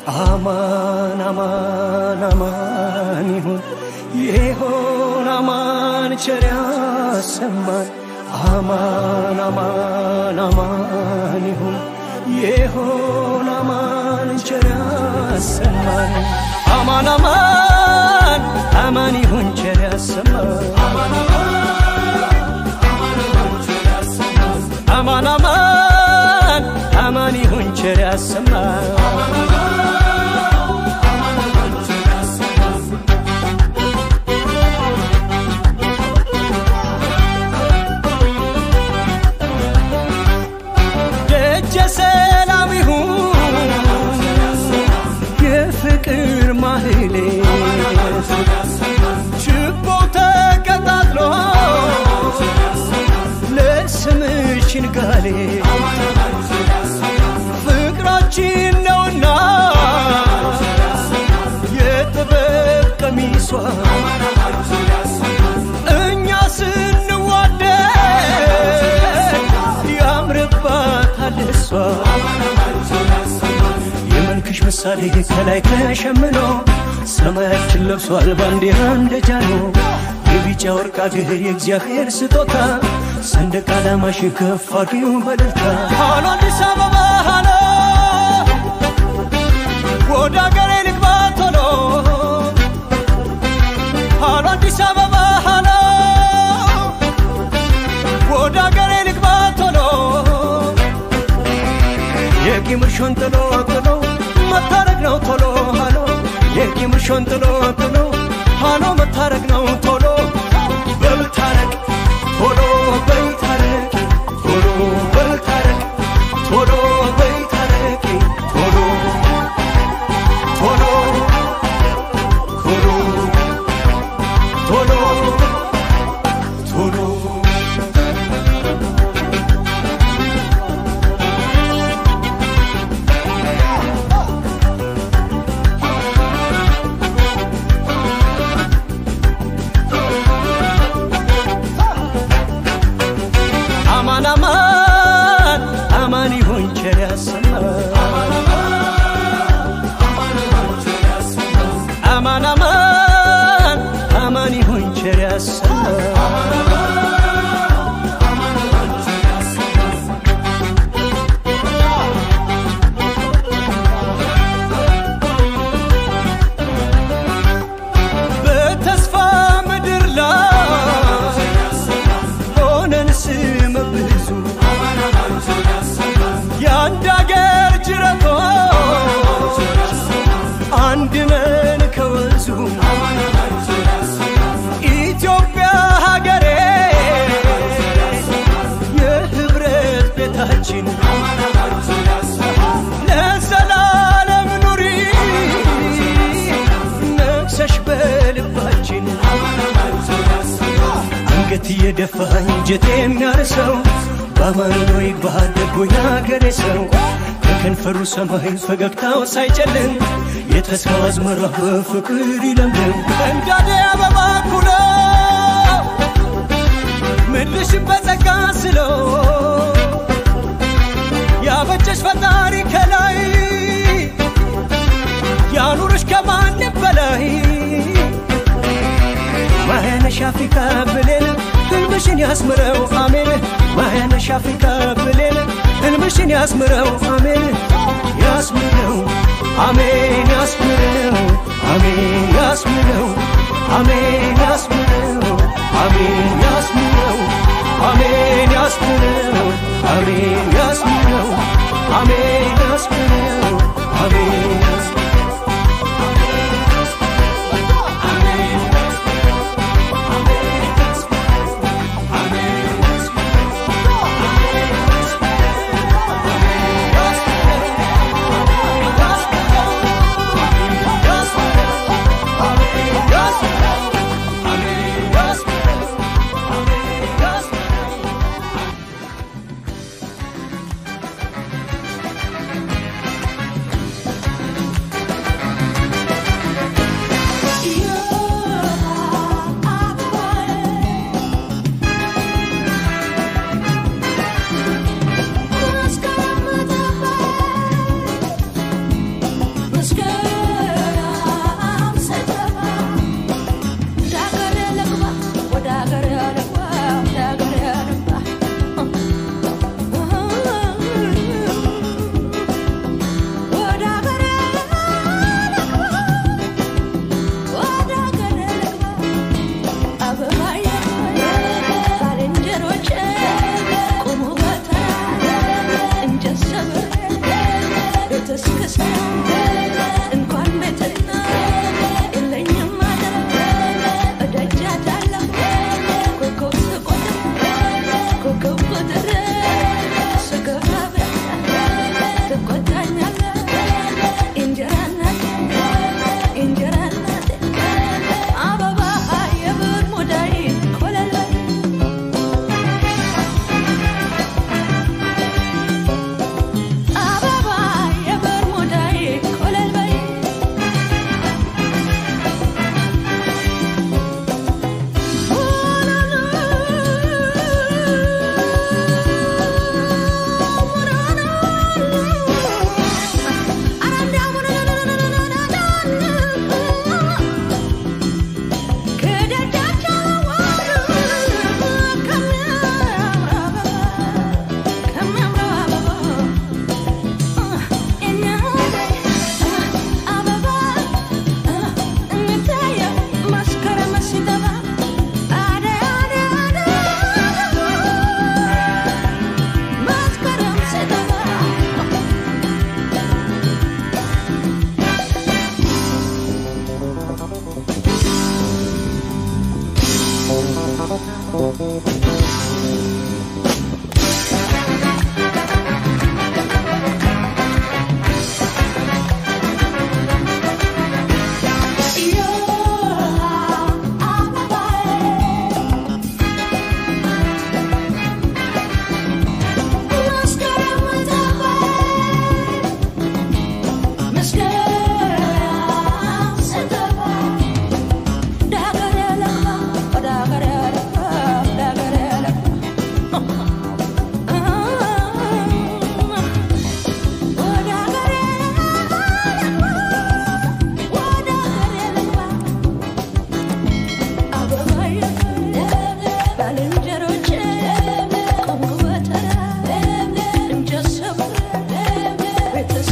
አማን አማን አማን ይሁን ይሆን አማን ቸር ያሰማን አማን አማን አማን ይሁን ይሆን አማን ቸር ያሰማን አማን አማን አማን ይሁን ቸር ያሰማን አማን አማን አማን ይሁን ቸር ያሰማን ደጀ ሰላም ይሁን የፍቅር ማህሌ ችቦ ተቀጣጥሎ ለስምሽ ንጋሌ ፍቅራችን ነውና የጥበብ ቀሚሷ እኛ ስንዋደድ ያምርባታል እሷ የመልክሽ ምሳሌ ከላይ ተሸምኖ ሰማያችን ለብሷል ባንዲራ እንደ ጃኖ የቢጫ ወርቅ አገር የእግዚአብሔር ስጦታ ሰንደቅ ዓላማሽ ከፍ አድርጊው በደስታ ሃሎ አዲስ አበባ ሃሎ ወደ አገሬ ልግባ ቶሎ ሃሎ አዲስ አበባ ሃሎ ወደ አገሬ ልግባ ቶሎ የቂምርሾን ጥሎ ጥሎ መታረቅ ነው ቶሎ ሃሎ የቂምርሾን ጥሎ ጥሎ ሃሎ መታረቅ ነው ቶሎ በልታረቅ ቶሎ በልታረቅ ቶሎ በልታረቅ ቶሎ በልታረቅ ቶሎ ቶሎ ቶሎ ቶሎ ቶሎ አማን አማን አማን ይሁን ቸር ያሰማን አማን አማን አማን ይሁን ቸር ያሰማን በተስፋ ምድር ላይ ሆነን ስመ ብዙ የአንድ አገር ጅረቶች አንድ ነን ከወንዙ ኢትዮጵያ ሀገሬ የህብረት ቤታችን ለዘላለም ኑሪ ነግሰሽ በልባችን አንገት እየደፋኝ እንጀት የሚያርሰው በአማን ነው ይግባ ደጎ ያገሬ ሰው ከከንፈሩ ሰማይ ፈገግታው ሳይጨልም የተስፋው አዝመራ በፍቅር ይለምልም እንዳደ አበባ ኩሎ ምድርሽን በጸጋ ስለው ያበጀሽ ፈጣሪ ከላይ ያኑርሽ ከማንም በላይ ማያነሽ አፍሪካ ብሌን ህልምሽን ያስምረው አሜን ማያነሽ አፍሪካ ብሌን ህልምሽን ያስምረው አሜን ያስምረው አሜን ያስምረው አሜን ያስምረው አሜን ያስምረው አሜን ያስምረው አሜን ያስምረው አሜን ያስምረው አሜን ያስምረው አሜን ያስምረው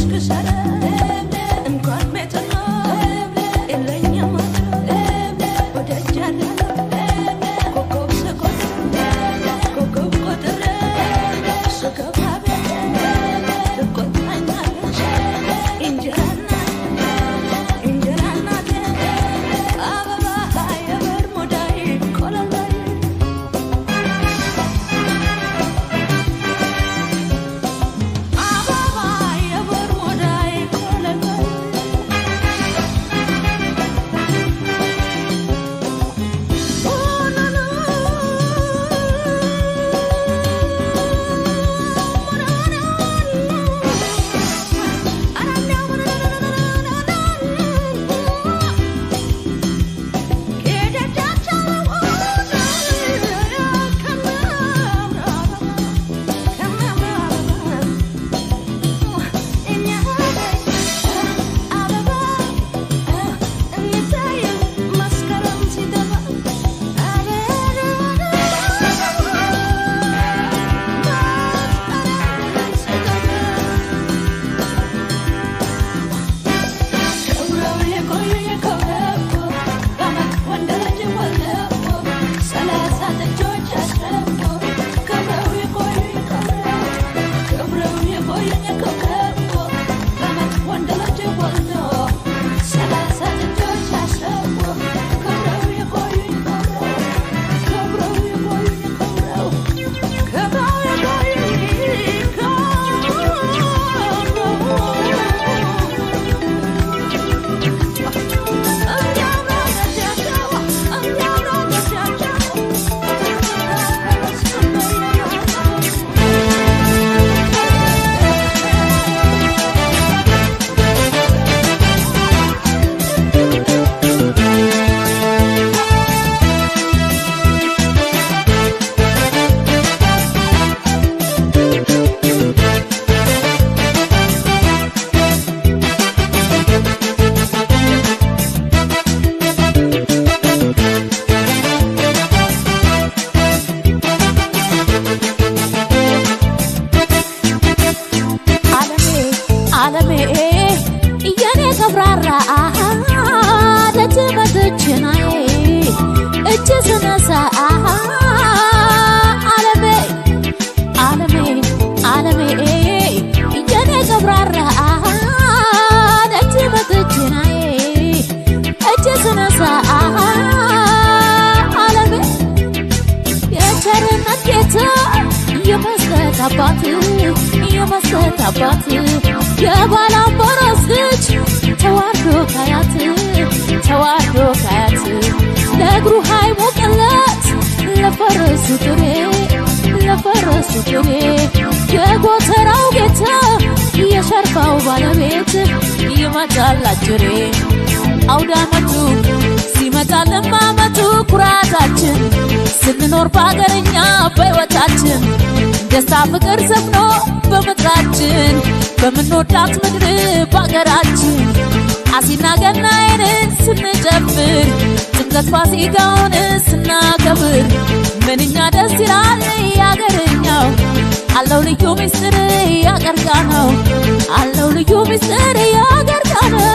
ዓለሜ የኔ ተብራራ ደጅ መጥችናዬ እጅ ስነሳ ዓለሜ ዓለሜ ዓለሜ የኔ ተብራራ ደጅ መጥችናዬ እጅ ስነሳ ዓለሜ የቸርነት ጌታ የመስጠት አባት የመስጠት አባት የባላምቦሮስ ልጅ ተዋርዶ ካያት ተዋርዶ ካያት ለእግሩ ሃይሞቅለት ለፈረሱ ጥሬ ለፈረሱ ጥሬ የጎተራው ጌታ የሸርፋው ባለቤት ይመጣል አጅሬ አውደ ዓመቱ ሲመጣልን ማመቱ ኩራታችን ስንኖር በአገርኛ በሕይወታችን ደስታ ፍቅር ሰፍኖ በምድራችን በምንወዳት ምድር በአገራችን አሲና ገናዬን ስንጨፍር ጥምቀት ፋሲካውን ስናከብር ምንኛ ደስ ይላል ያገርኛው አለው ልዩ ምስጢር ያገርጋ ነው አለው ልዩ ምስጢር ያገርጋ ነው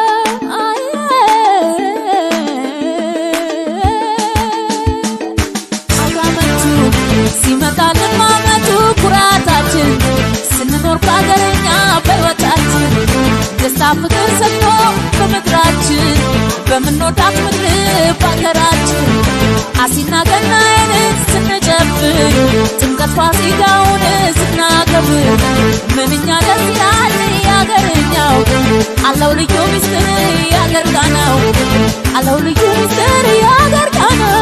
አውዳመቱ ሲመጣልን ማመቱ ኩራታችን ስንኖር በአገረኛ በሕይወታችን ደስታ ፍቅር ሰጥቶ በምድራችን በምንወዳት ምድር በአገራችን አሲና ገናዬን ስንጨፍር ጥምቀት ፋሲካውን ስናከብር ምንኛ ደስ ይላል ያገርኛው አለው ልዩ ምስጢር ያገርጋ ነው አለው ልዩ ምስጢር ያገርጋ ነው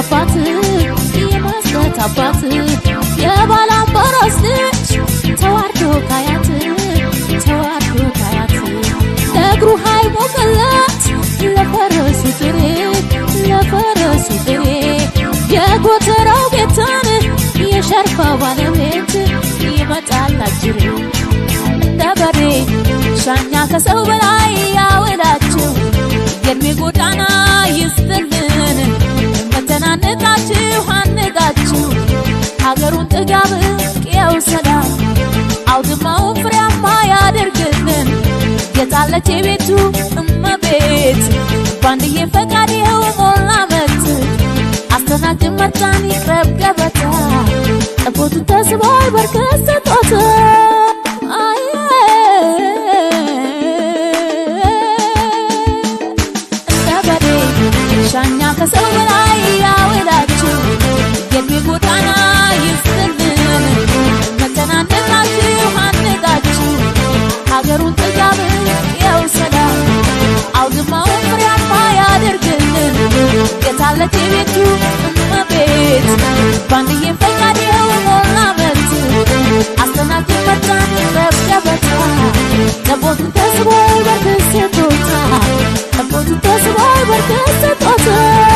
አባት የመስጠት አባት የባላምባራስ ልጅ ተዋርዶ ካያት ተዋርዶ ካያት ለእግሩ ኃይል ሞቀለት ለፈረሱ ጥሬ ለፈረሱ ጥሬ የጎተራው ጌታን የሸርፋ ባለቤት ይመጣል አጅሬ እንደ በሬ ሻኛ ከሰው በላይ ያወዳችሁ የእድሜ ጎዳና ይስጥልን መተናነቃችሁ አንቃችሁ ሀገሩን ጥጋብ ቅየው ሰላም አውድማውን ፍሬያማ ያደርግልን የታለች የቤቱ እመቤት ባንድዬ ፈቃድ ይኸው ሞላ መት አስተናግድ መጣን ይቅረብ ገበታ ጠቦቱ ተስቧል በርከት ስጦታ አየ እንደ በሬ ሻኛ ከሰው በላይ ያውላችሁ የእድሜ ጎዳና ይስጥልን መተናነቃችሁ አንቃችሁ ሀገሩን ጥጋብ ያው ሰላም አውድማውን ፍሬያማ ያደርግልን የታለች የቤቱ እመቤት ባንድዬ ፈቃድ ይኸው ሞላ መት አስተናግድ መጣን ይቅረብ ገበታ ጠቦቱ ተስቧል በርከት ስጦታ ጠቦቱ ተስቧል በርከት ስጦታ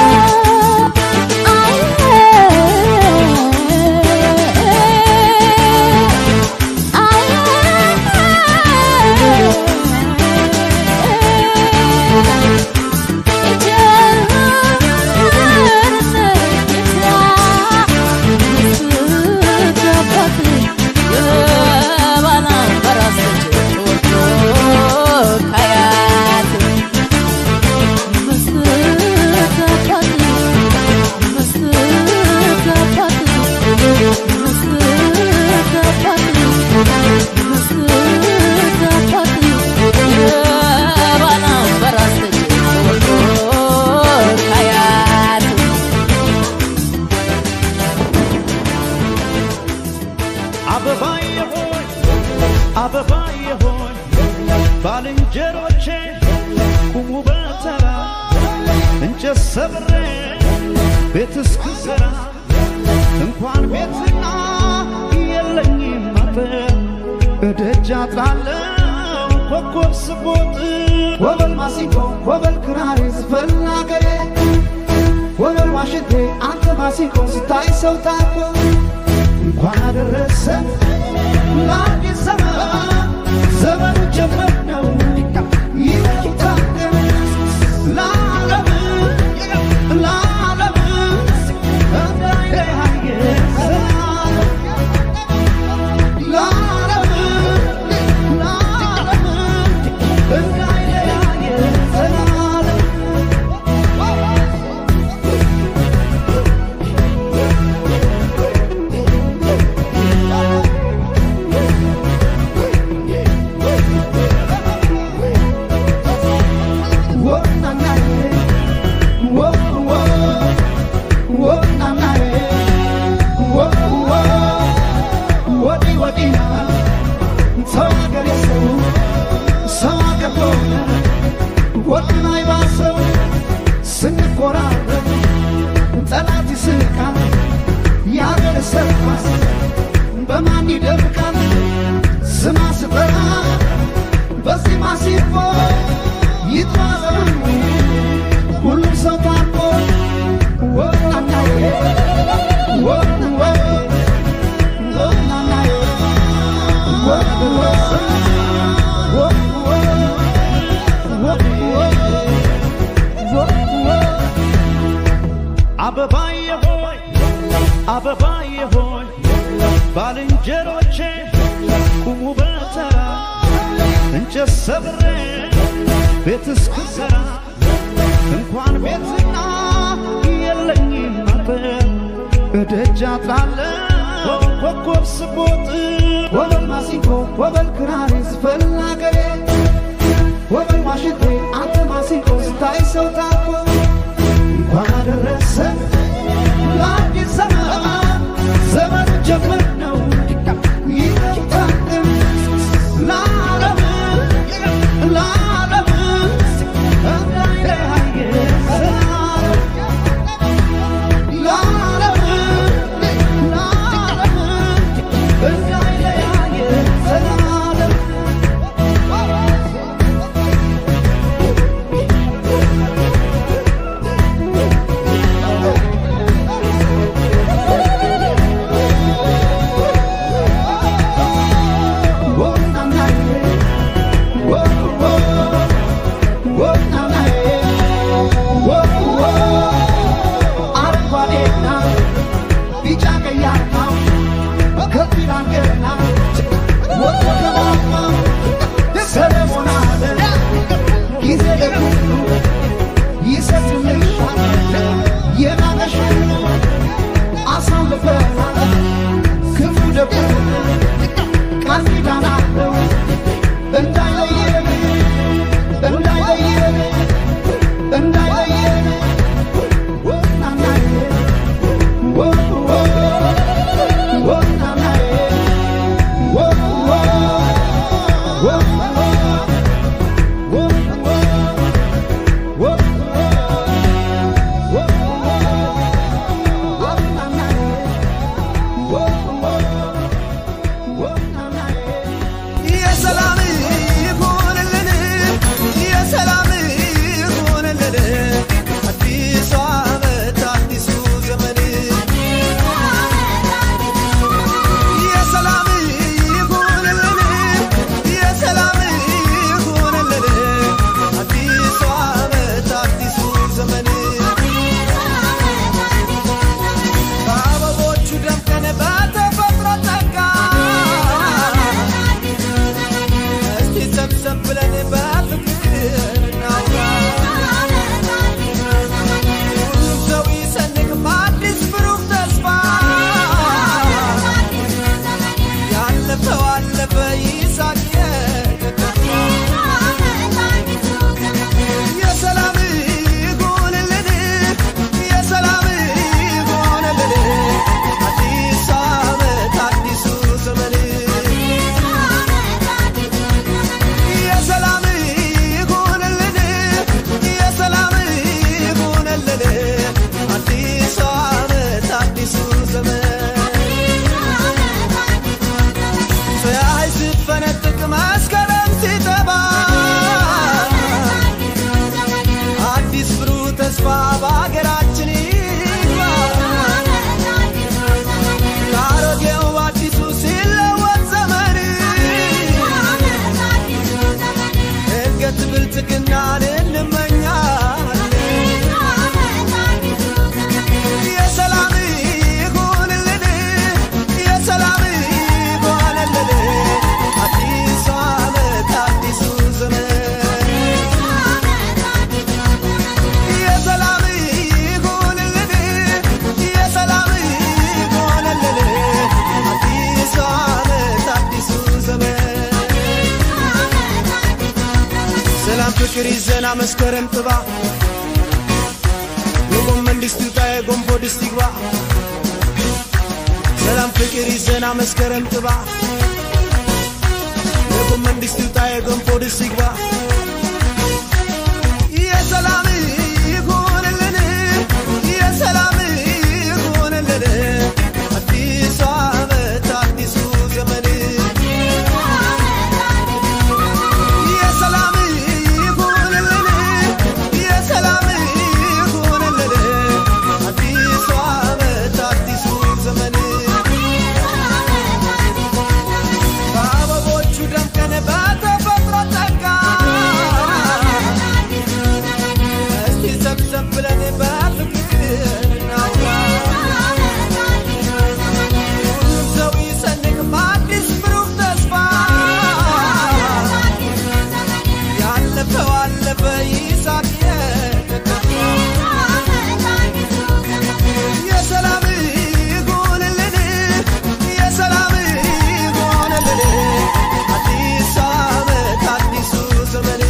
አበባዬ ሆይ አበባዬ ሆይ ባልንጀሮቼ ቁሙ በተራ እንጨት ሰብሬ ቤት እስክሰራ እንኳን ቤትና የለኝም አጥር እደጃ ጣለው ኮከብ ስቦጥ ወበል ማሲንቆ ወበል ክራሬ ዝፈን አገሬ ወበል ዋሽንቴ አንተ ማሲንቆ ስታይ ሰው ታኮ እንኳን አደረሰ ለአዲስ ዘመን ዘመኑ ጀመር ነው ይታደም ለዓለም ለዓለም እንዳይለያየ ዘላለም ለዓለም ለዓለም እንዳይለያየ ዘላለም ስንቆራረጥ ጠላት ይስቃል ያገር ሰርኳስ በማን ይደምቃል ስማ ስጠራ በዚህ ማሲፎ ይጥማዘኑ ሁሉም ሰው ታርቆ ወናናዬ ወወ ወናናዬ ወወ አበባዬ ሆይ አበባዬ ሆይ ባልንጀሮቼ ቁሙ በተራ እንጨት ሰብሬ ቤት እስክሰራ እንኳን ቤትና የለኝም አጥር እደጃ ጣለው ኮከብ ስቦጥ ወበል ማሲንቆ ወበል ክራሬ ዝፈን አገሬ ወበል ዋሽንቴ አንተ ማሲንቆ ስታይ ሰው ታኮ እንኳን አደረሰ ለአዲስ ዘመን ዘመኑ ጀመር ነው ይታደም ለዓለም ለዓለም እንዳይለያየ ዘላለም ሰላም ፍቅር ይዘና መስከረም ጥባ የጎመን ድስት ይውጣ የጎንፎ ድስት ይግባ ሰላም ፍቅር ይዘና መስከረም ጥባ የጎመን ድስት ይውጣ የጎንፎ ድስት ይግባ የሰላም ይሁንልን የሰላም ይሁንልን አዲሱ ዓመት አዲሱ ዘመን የሰላም ይሁንልን የሰላም ይሁንልን አዲሱ ዓመት አዲሱ ዘመን በአበቦቹ ደምቀን በተፈጥሮ ጸጋ እስቲ ሰብሰብ ብለን በፍቅር እናውራ ሁሉም ሰው ይሰንቅ በአዲስ ብሩህ ተስፋ ያለፈው አለፈ ይሳቅ የተከፋ የሰላም ይሁንልን የሰላም ይሁንልን አዲስ ዓመት አዲሱ ዘመን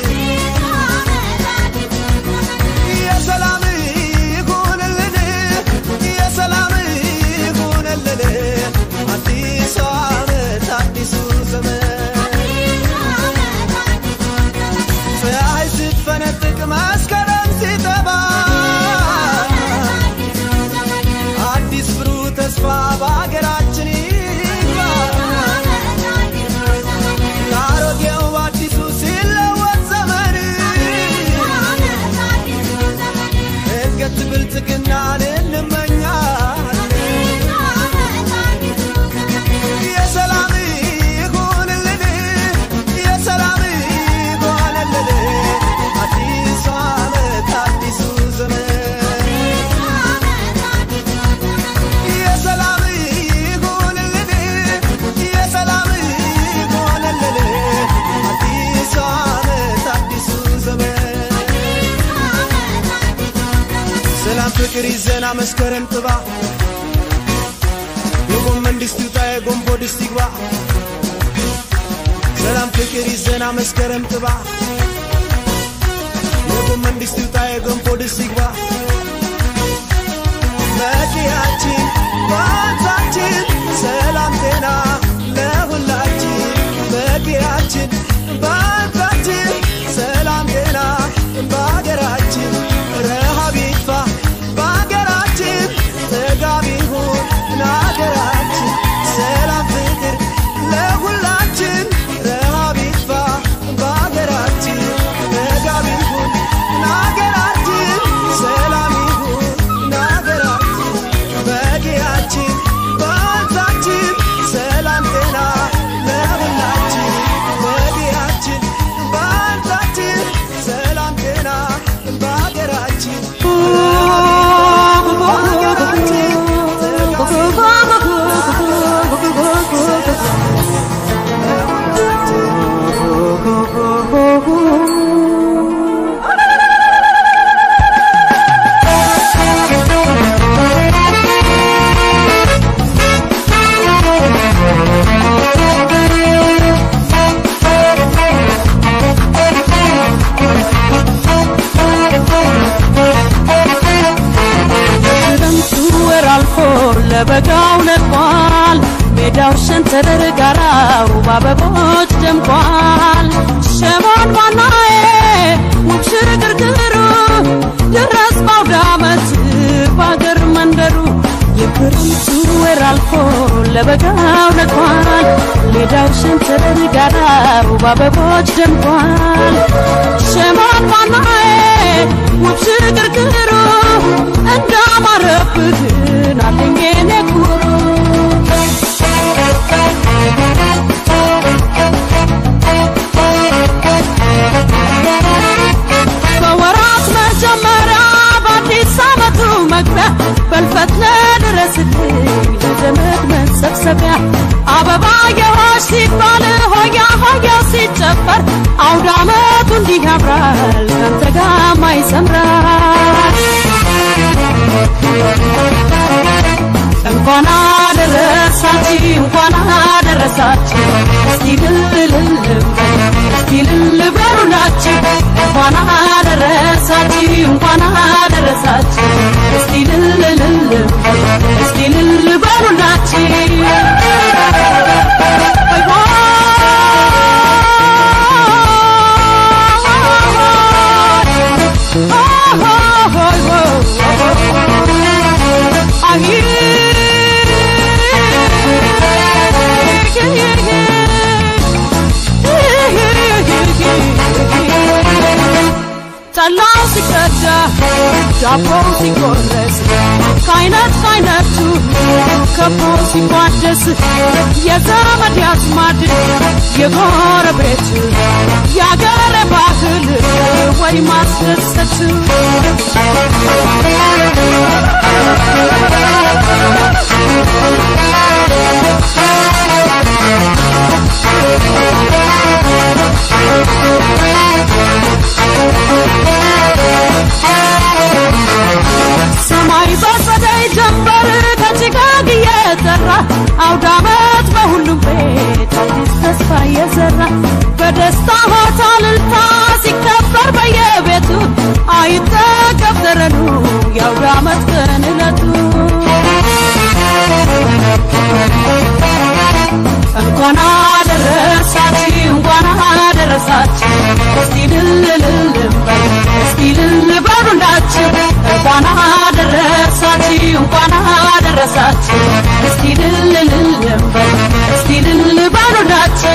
የሰላም ይሁንልን የሰላም ይሁንልን አዲስ ዓመት አዲሱ ዘመን ፀሐይ ስትፈነጥቅ መስከረም ሲጠባ አዲስ ብሩህ ተስፋ በሀገራችን ይግባ ከአሮጌው አዲሱ ሲለወጥ ዘመን እድገት ብልጽግናን እንመኛለን የሰላም ይሁንልን የሰላም ይሁንልን አዲሱ ዓመት አዲሱ ዘመን የሰላም ይሁንልን የሰላም ይሁንልን አዲሱ ዓመት አዲሱ ዘመን ሰላም ፍቅር ይዘና መስከረም ጥባ የጎመን ድስት ይውጣ የጎንፎ ድስት ይግባ ሰላም ፍቅር ይዘና መስከረም ጥባ የጎመን ድስት ይውጣ የጎንፎ ድስት ይግባ መጪያችን ባንሳችን ሰላም ጤና ለሁላችን መጪያችን ባንሳችን ሰላም ጤና በሀገራችን ረሃብ ይጥፋ በሀገራችን ጥጋብ ይሁን ለሀገራችን ሰላም ፍቅር ለሁላችን ረሃብ ይጥፋ በሀገራችን ጥጋብ ይሁን ለሀገራችን ሰላም ይሁን ለሀገራችን በጊያችን በወንዛችን ሰላም ጤና ለሁላችን በጊያችን በወንዛችን ሰላም ጤና በሀገራችን በሀገራችን ክረምቱ ወር አልፎ ለበጋው ነጥቋል። ሜዳው ሸንተረር ጋራው በአበቦች ደምቋል። ሸማን ባናዬ ውብ ሽርግርግሩ ድረስ ባውደ ዓመት በአገር መንደሩ የክረምቱ ወር አልፎ ለበጋው ነጥቋል። ሜዳው ሸንተረር ጋራው በአበቦች ደምቋል። ሸማን ባናዬ ውብ ሽርግርግሩ እንዳማረብህን አለኝ የኔ ኩሩ በወራት መጀመሪያ በአዲስ ዓመቱ መግቢያ በልፈት ለድረስልኝ ለዘመድ መሰብሰቢያ አበባ የሆሽ ሲባል ሆያ ሆያ ሲጨፈር አውደ ዓመቱ እንዲህ ያምራል ካንተ ጋማ ይሰምራል እንኳን አደረሳችሁ እንኳን አደረሳችሁ እስቲ ልልልም እስቲ ልል በሉላችሁ እንኳን አደረሳችሁ እስቲ ልልልል እስቲ ልል በሉላችሁ ጠላው ሲቀዳ ዳቦው ሲቆረስ ከአይነት ከአይነቱ ከቦ ሲቋደስ የዘመድ ያዝማድ የጎረቤት የአገር ባህል ወይ ማስደሰት ሰማይ በጸደይ ጀንበር ከጭጋግ እየጠራ አውደ ዓመት በሁሉም ቤት አዲስ ተስፋ እየዘራ በደስታ ሆታ እልልታ ሲከበር በየቤቱ አይጠገብ ተረኑ የአውደ ዓመት ቀን ዕለቱ እንኳን አደረሳችሁ እንኳን አደረሳችሁ እስቲ ልልልል በል እስቲ ልል በሉላችሁ እንኳን አደረሳችሁ እንኳን አደረሳችሁ እስቲ ልልልል በል እስቲ ልል በሉላችሁ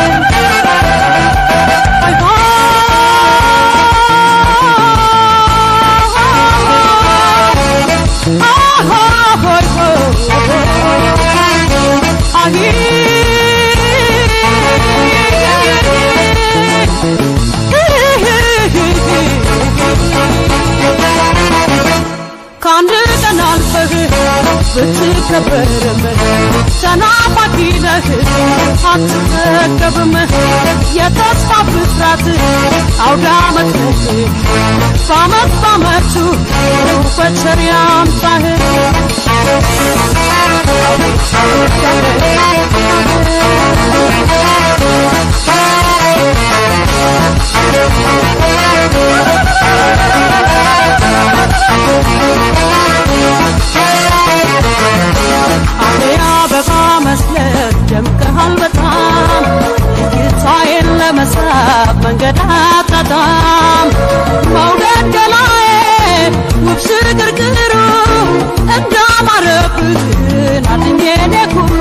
ከአንድ ቀን አልፈህ ብትከበርም ተናፋቂ ነህ አትጠገብም የተስፋ ብስራት አውደ ዓመት ነህ በዓመት በዓመቱ በቸር ያምጣህ አደይ አበባ መስለህ ደምቀሃል በጣም እይታዬን ለመሳብ መንገድ አጣጣም መውደድ ገላዬ ውብ ሽግርግሩ እንዳማረብህን አድኜ እኔ ኩሩ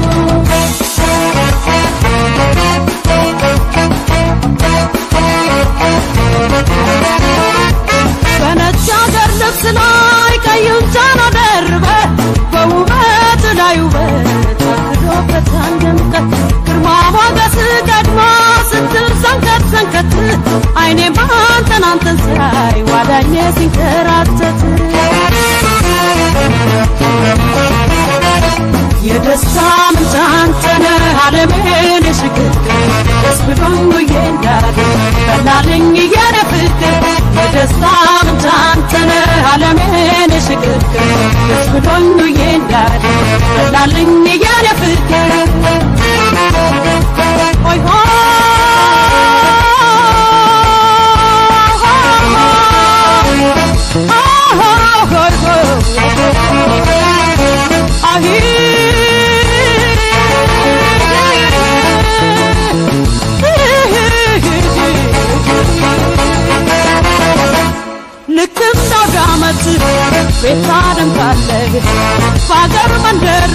በነጭ አገር ልብስ ላይ ቀዩን ጃን ደርበ በውበት ላይ ውበት አክሎበት አንደምቀት ግርማ ሞገስ ቀድማ ስትል ሰንከት ሰንከት አይኔ ባንተን አንተን ሳይ ዋዳኜ ሲንከራተት የደስታ ምንጭ አንተነህ ዓለምን የሽግግር ደስ ብሎኝ ውዬ እንዳድር በላልኝ የኔ ፍቅር የደስታ ምንጭ አንተነህ ዓለምን የሽግግር ደስ ብሎኝ ውዬ እንዳድር በላልኝ የኔ ፍቅር ሆይ ልክ እንዳውደ ዓመት ቤት ታደምቃለህ በአገር መንደሩ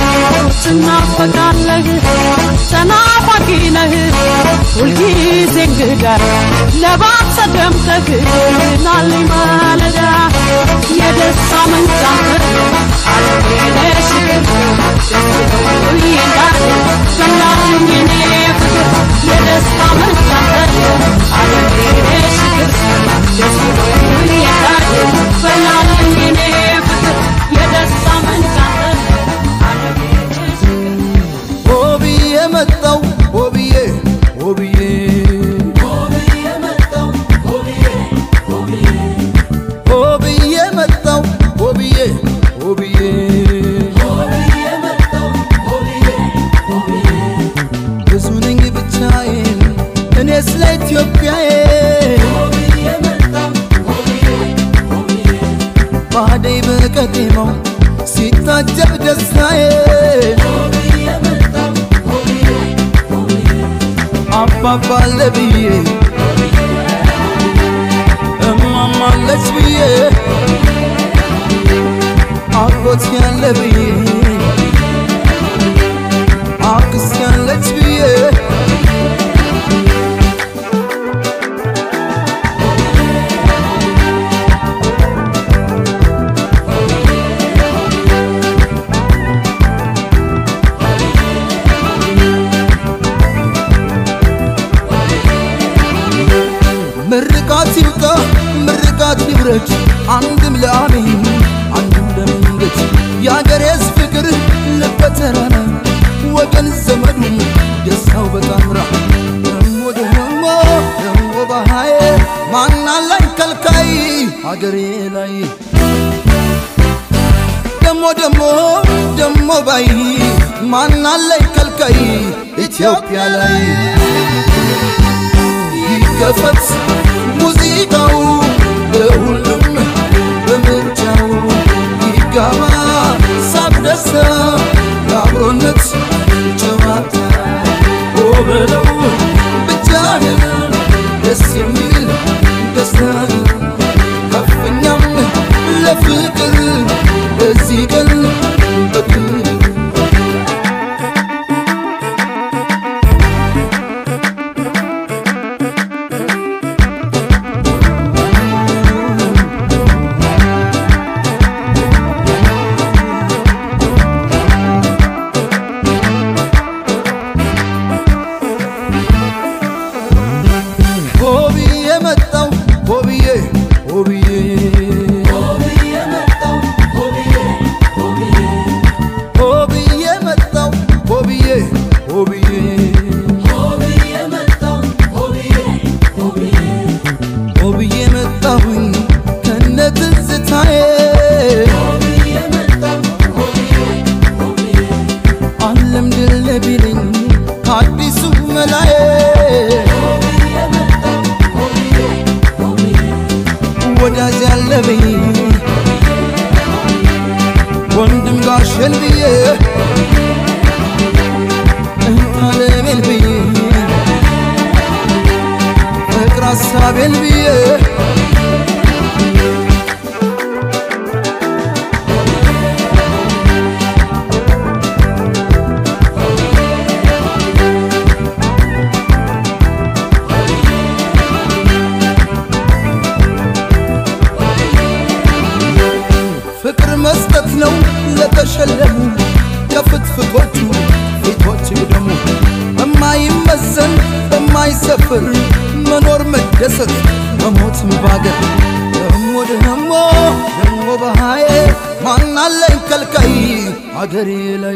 ትናፈቃለህ ተናፋቂ ነህ ሁልጊዜ እንግዳ ለባብሰ ደምቀህ ናልኝ ማለዳ የደስታ መንጫት አለሽ በናልኝ እኔ ፍቅር የደስታ መንጫት አለሽ ደስ ብሎኝ በናልኝ እኔ ፍቅር የደስታ መንጫት አለሽ ሆብዬ መጣው ሆብዬ ሆብዬ ሆብዬ መጣው ሆብዬ ሆብዬ ብዙ ነኝ ብቻዬን እኔ ስለ ኢትዮጵያዬ በዜማው ሲታጀብ ደስታዬ አባባለ ብዬ እማማለች ብዬ አጎት ያለ ብዬ አክስት ያለች ብዬ ምርቃት ይብቃ ምርቃት ይብረድ አንድም ለአሜን አንድም ለመንገድ የአገሬስ ፍቅር ልበተራራ ወገን ዘመዱም ደስታው በጣምራ ደሞ ደሞ ደሞ ባሃዬ ማናላይ ከልካይ አገሬ ላይ ደሞ ደሞ ደሞ ባይ ማናላይ ከልካይ ኢትዮጵያ ላይ ይከፈት ሙዚቃው ለሁሉም በምርጫው ይጋባ ሳቅ ደስታ የአብሮነት ጨዋታ በለው ብቻህን ደስ የሚል ደስታ ከፍኛም ለፍቅር በዚህ ቀን በክብር ሆብዬ መጣው ሆብዬ ሆብዬ ሆብዬ መጣው ሆብዬ ሆብዬ ሆብዬ መጣሁኝ ከነ ትዝታዬ አለም ድል ቢለኝ አዲሱ መላዬ ወዳጅ ያለብኝ ወንድም ጋሸን ብዬ እንታለሜን ብዬ ፍቅር ሀሳቤን ብዬ ፍቅር መስጠት ነው ለተሸለሙ ከፍትፍቶቹ ፊቶች ደግሞ በማይመዘን በማይሰፍር መኖር መደሰት መሞትም ባገር ደሞ ደሞ ደሞ በሃዬ ማናለኝ ከልካይ አገሬ ላይ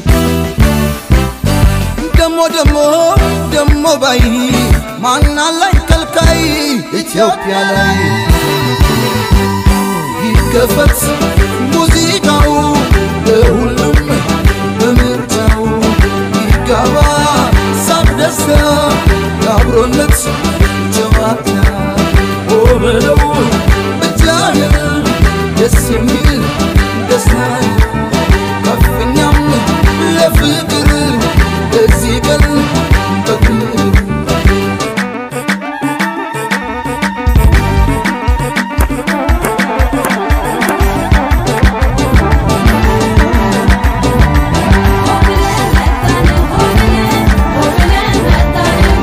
ደሞ ደሞ ደሞ ባይ ማናለኝ ከልካይ ኢትዮጵያ ላይ ይከፈት ሙዚቃው ለሁሉም በምርጫው ይጋባ ሳቅ ደስታ የአብሮነት ጨዋታ ኦ በለው ብቻህን ደስ የሚል ደስታ ከፍኛም ለፍቅር በዚህ ቀን በክብር ሆብለን መጣን ሆብለን ሆብለን መጣን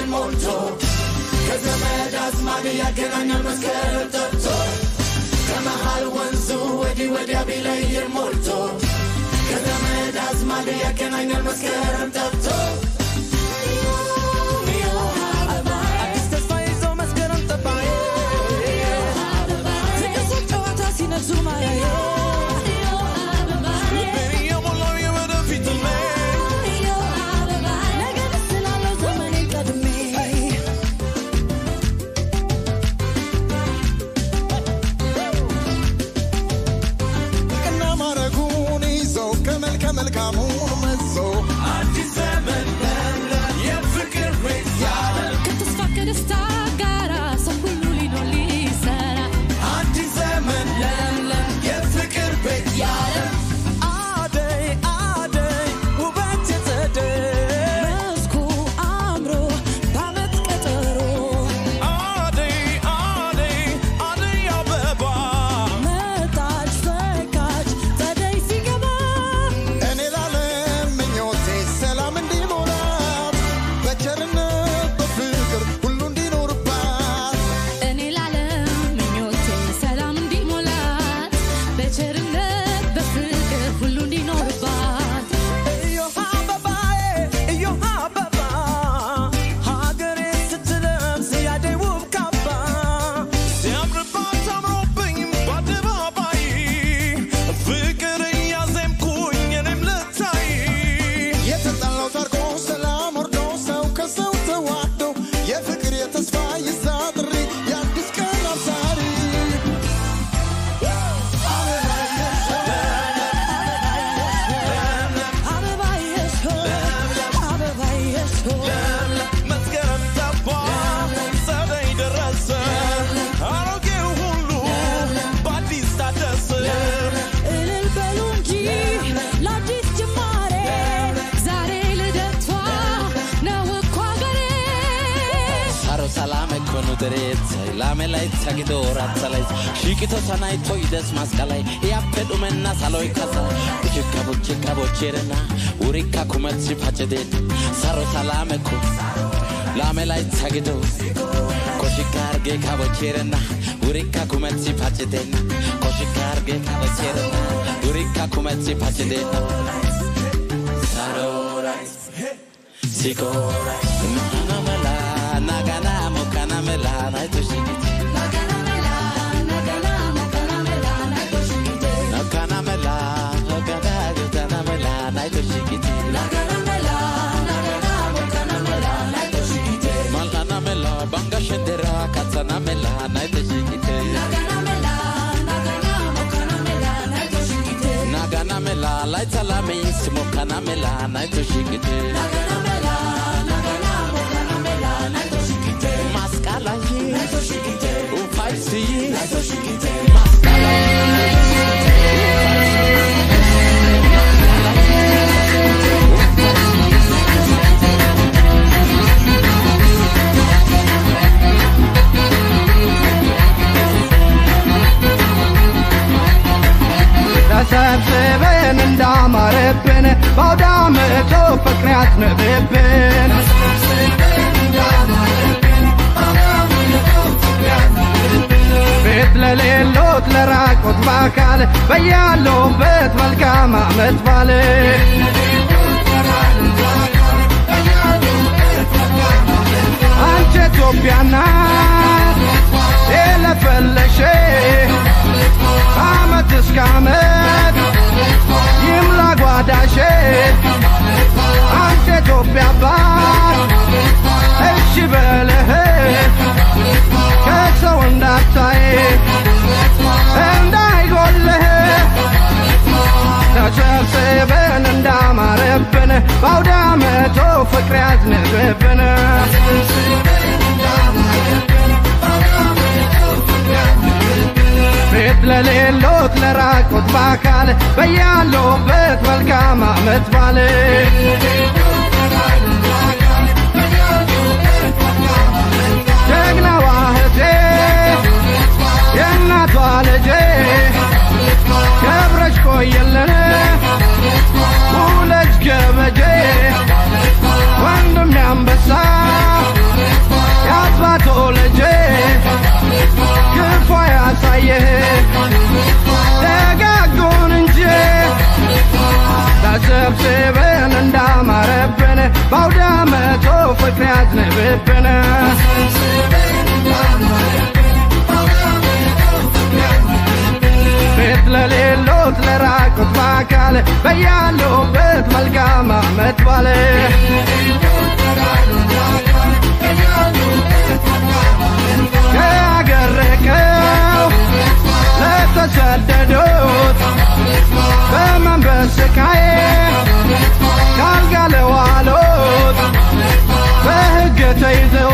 ሞልቶ ከዘመድ አዝማድ ያገናኛል መስከረም ጠብቶ ከመሃል ወንዙ ወዲህ ወዲያ ቢለይር ሞልቶ ከዘመድ አዝማድ ያገናኛል መስከረም ጠብቶ አዲስ ተስፋ ይዞ መስከረም ጠባዬ ፍቅር ጨዋታ ሲነሱ ማያየ ልቤን እየሞላው የወደፊት ህልሜ ነገ ስላለው ዘመኔን ቀድሜ ቅና ማረጉን ይዞ ከመልከ መልካሙን መዞ አዲስ ዘመን ለምለም የፍቅር ቤት ያለም ከተስፋ ከደስታ ጋራ ሰው ሁሉ ሊኖር ሊሰራ አዲስ ዘመን ለምለም የፍቅር ቤት ያለም አደይ አደይ ውበት የጸደይ መስኩ አምሮ በዓመት ቀጠሮ አደይ አደይ አደይ አበባ መጣች ፈካች ጸደይ ሲገባ እኔ ላለም ምኞቴ ሰላም እንዲሞላት በቸርነት በፍቅር ሁሉ እንዲኖርባት እኔ ላለም ምኞቴ ሰላም እንዲሞላት በቸርነት በፍቅር ሁሉ እንዲኖርባት እዮሃ አበባዬ እዮሃ አበባ ሀገሬ ስትለብስ ያደይ ውብ ካባ ሲያምርባት አምሮብኝ በአደባባይ ፍቅር እያዜምኩኝ እኔም ልታይ የተጣላው ታርቆ ሰላም ወርዶ ሰው ከሰው ተዋዶ የፍቅር የተስፋ ይዛ ጥሪ የአዲስ ቀን አብሳሪ አበባዬሽ ሆይ አበባዬሽ ሆይ መስከረም ጠባ ጸደይ ደረሰ አሮጌው ሁሉ በአዲስ ታደሰ እልል በሉ እንጂ ለአዲስ ጅማሬ ዛሬ ልደቷ ነው እኮ አገሬ Saro salame kono deret lame lay tagito ratsalay shikito sanay toides maskalay yappe dhumenna saloy kasa buchika buchika bocherena urika kumetsi pachede saro salame ko lame lay tagito koshikarge kabocherena urika kumetsi pachedena koshikarge kabocherena urika kumetsi pachedena saro Sikora, nagamela, nagana, mokanamela, naitoshikiti. Nakanamela, nagana, mokanamela, naitoshikiti. Malkanamela, banga shendera, katsanamela, naitoshikiti. Naganamela, laitalamis, mokanamela, naitoshikiti. Maskalaye, upaisiye, ተሰብስበን እንዳማረብን በአውደ ዓመቱ ፍቅር ያዝንብብን ቤት ለሌሎት ለራቁት በአካል በያሉበት መልካም ዓመት ባል አንቺ ኢትዮጵያና የለፈለሽ አመት እስከ አመት ይምላ ጓዳሽ አንተ ኢትዮጵያ አባት እሺ በለህ ከሰው እንዳታይ እንዳይጎልህ ተሰብስበን እንዳማረብን በአውደ ዓመቱ ፍቅር ያዝንብብን ቤት ለሌሎት ለራቁት በአካል በያሉበት መልካም ዓመት ባል ጀግናዋ እህቴ የእናቷ ልጄ ገብረሽ ቆየልን ውለጅ ገበጄ ወንድም ያንበሳ ለራቁት በአካል በያለሁበት መልካም አመት ባለ ከአገር ርቀው ለተሰደዱት በመንበስ ስቃዬ ካልጋ ለዋሉት በሕግ ተይዘው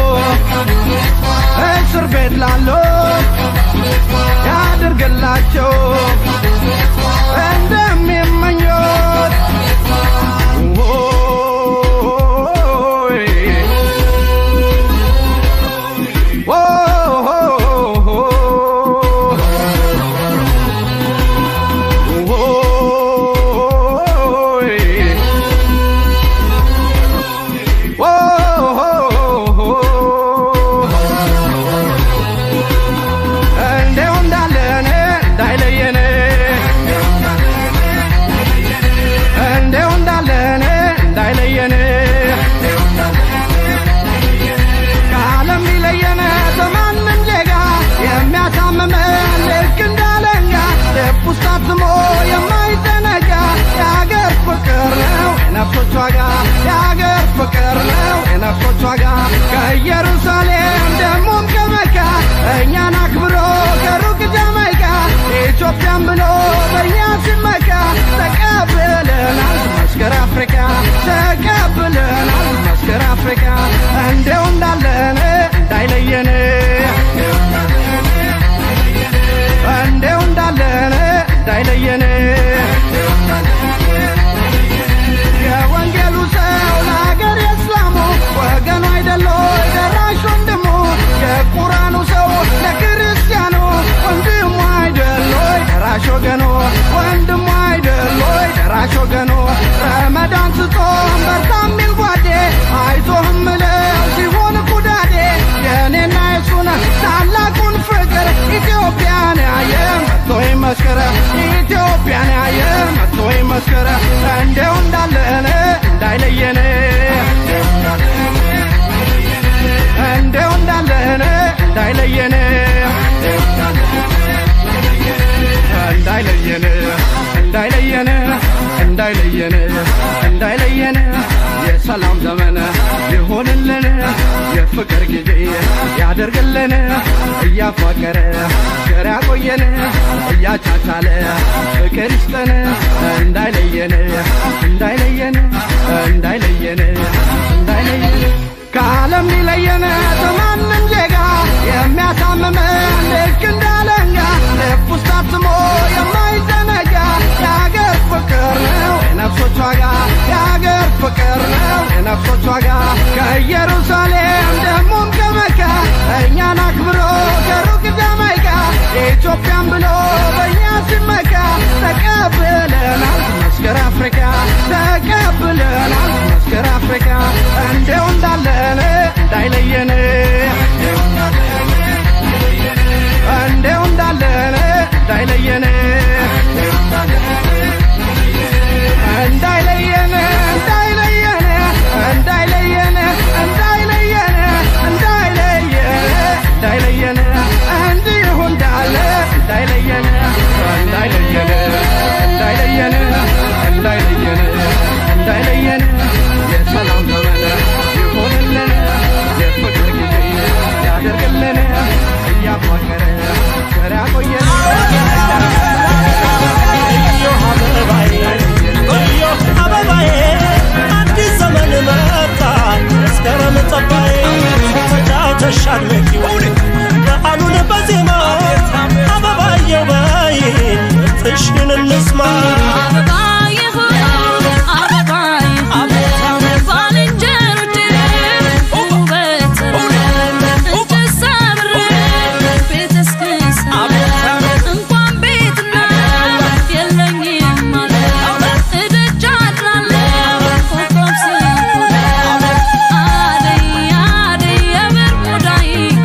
እስር ቤት ላሉት ያድርግላቸው እንደሚመኙት ኦይ እንደው እንዳለን እንዳይለየን እንደው እንዳለን እንዳይለየን ከዓለም ሊለየን በማንም ዜጋ የሚያሳምመን ልክ እንዳለኛ ልብ ውስጥ አትሞ የማይዘነጋ የአገር ፍቅር ነው የነፍሶች ዋጋ የአገር ፍቅር ነው የነፍሶች ዋጋ ከኢየሩሳሌም ደሞም ከመካ እኛን አክብሮ ከሩቅ ጃማይካ ኢትዮጵያን ብሎ በእኛ ሲመካ ተቀብለናል መስከረ አፍሪካ ተቀብለናል መስከረ አፍሪካ እንደው እንዳለን እንዳይለየን እንደው እንዳለን እንዳይለየን የወንጌሉ ሰው ለሀገር የእስላሙ ወገኑ አይደሎ ደራሽ ወንድሙ የቁራኑ ሰው ለክርስቲያኑ ወንድሙ አይደሎ ደራሽ ወገኑ ወንድሙ አይደሎ ደራሽ ወገኑ ረመዳን ስጾም በርታ ሚል ጓዴ አይዞህም ምለው ሲሆን ኩዳዴ የእኔና የሱን ታላቁን ፍቅር ኢትዮጵያን ያየ መጥቶ ይመስክር ኢትዮጵያን ያየ መጥቶ ይመስክር እንደው እንዳለን እንዳይለየን እንደው እንዳለን እንዳይለየን እንዳይለየን እንዳይለየን እንዳይለየን እንዳይለየን የሰላም ዘመን ይሆንልን የፍቅር ጊዜ ያደርግልን እያፋቀረ ቸር ያቆየን እያቻቻለ ፍቅር ይስጠን እንዳይለየን እንዳይለየን እንዳይለየን እንዳይለየን ከዓለም ሊለየን በማንም ዜጋ የሚያሳምመን ልክ እንዳለኛ ልብ ውስጥ አትሞ የማይዘነጋ የአገር ፍቅር ነው የነፍሶች ዋጋ የአገር ፍቅር ነው የነፍሶች ዋጋ ከኢየሩሳሌም ደሞም ከመካ እኛን አክብሮ ከሩቅ ጃማይካ ኢትዮጵያን ብሎ በእኛ ሲመካ ተቀብለናል መስከረ አፍሪካ ተቀብለናል መስከረ አፍሪካ እንደው እንዳለን እንዳይለየን እንደው እንዳለን እንዳይለየን እንዳይለየን እንዳይለየን እንዳይለየን እንዳይለየን እንዳይለየን እንዳይለየን እንዲሁ እንዳለ እንዳይለየን እንዳይለየን እንዳይለየን እንዳይለየን እንዳይለየን የሰላም ዘመን ይሆንልን የፍቅር ጊዜ ያደርግልን እያፋቀረ ቸር ያቆየን አበባዬ አዲስ ዘመን መጣ መስከረም ጠባዬ ተጫውተሽ አድምቂው በዓሉን በዜማ አበባየው በይ ጥሽን እንስማ አበባዬ ሆይ አበባዬ ባልንጀሮቼ ውበት እንጨት ሰብሬ ቤት እስክሰራ እንኳን ቤትና የለኝም ማለት እደጅ አድራለሁ ኮከብ ስቆጥር አደይ አደይ የብር ሙዳይ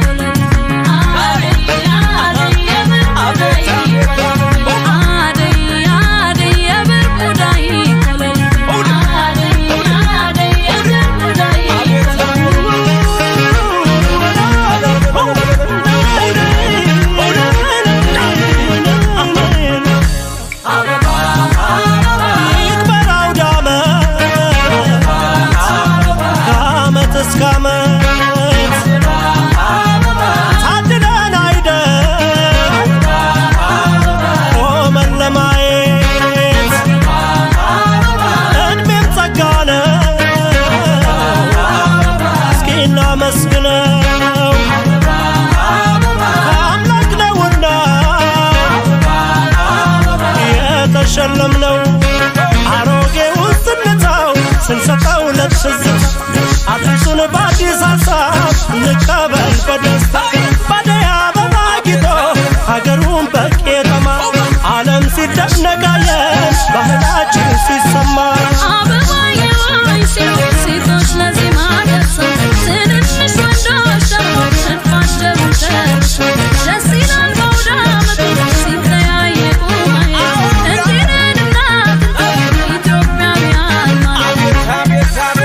ይቀበል በደስታ ባደይ አበባ ጊጦ ሀገሩን በቄጠማ ዓለም ሲደነቃየን ባህላችን ሲሰማ አበባዬ ሆይ ሲሉ ሴቶች ለዜማ ደርሰው ትንንሽ ወንዶች ደግሞ እድፋቸው ደርሰው ደስ ይላል በአውደ ዓመቱ ሲተያየቁ ማየት እንዲህ ነን እናት ኢትዮጵያውያን ማለት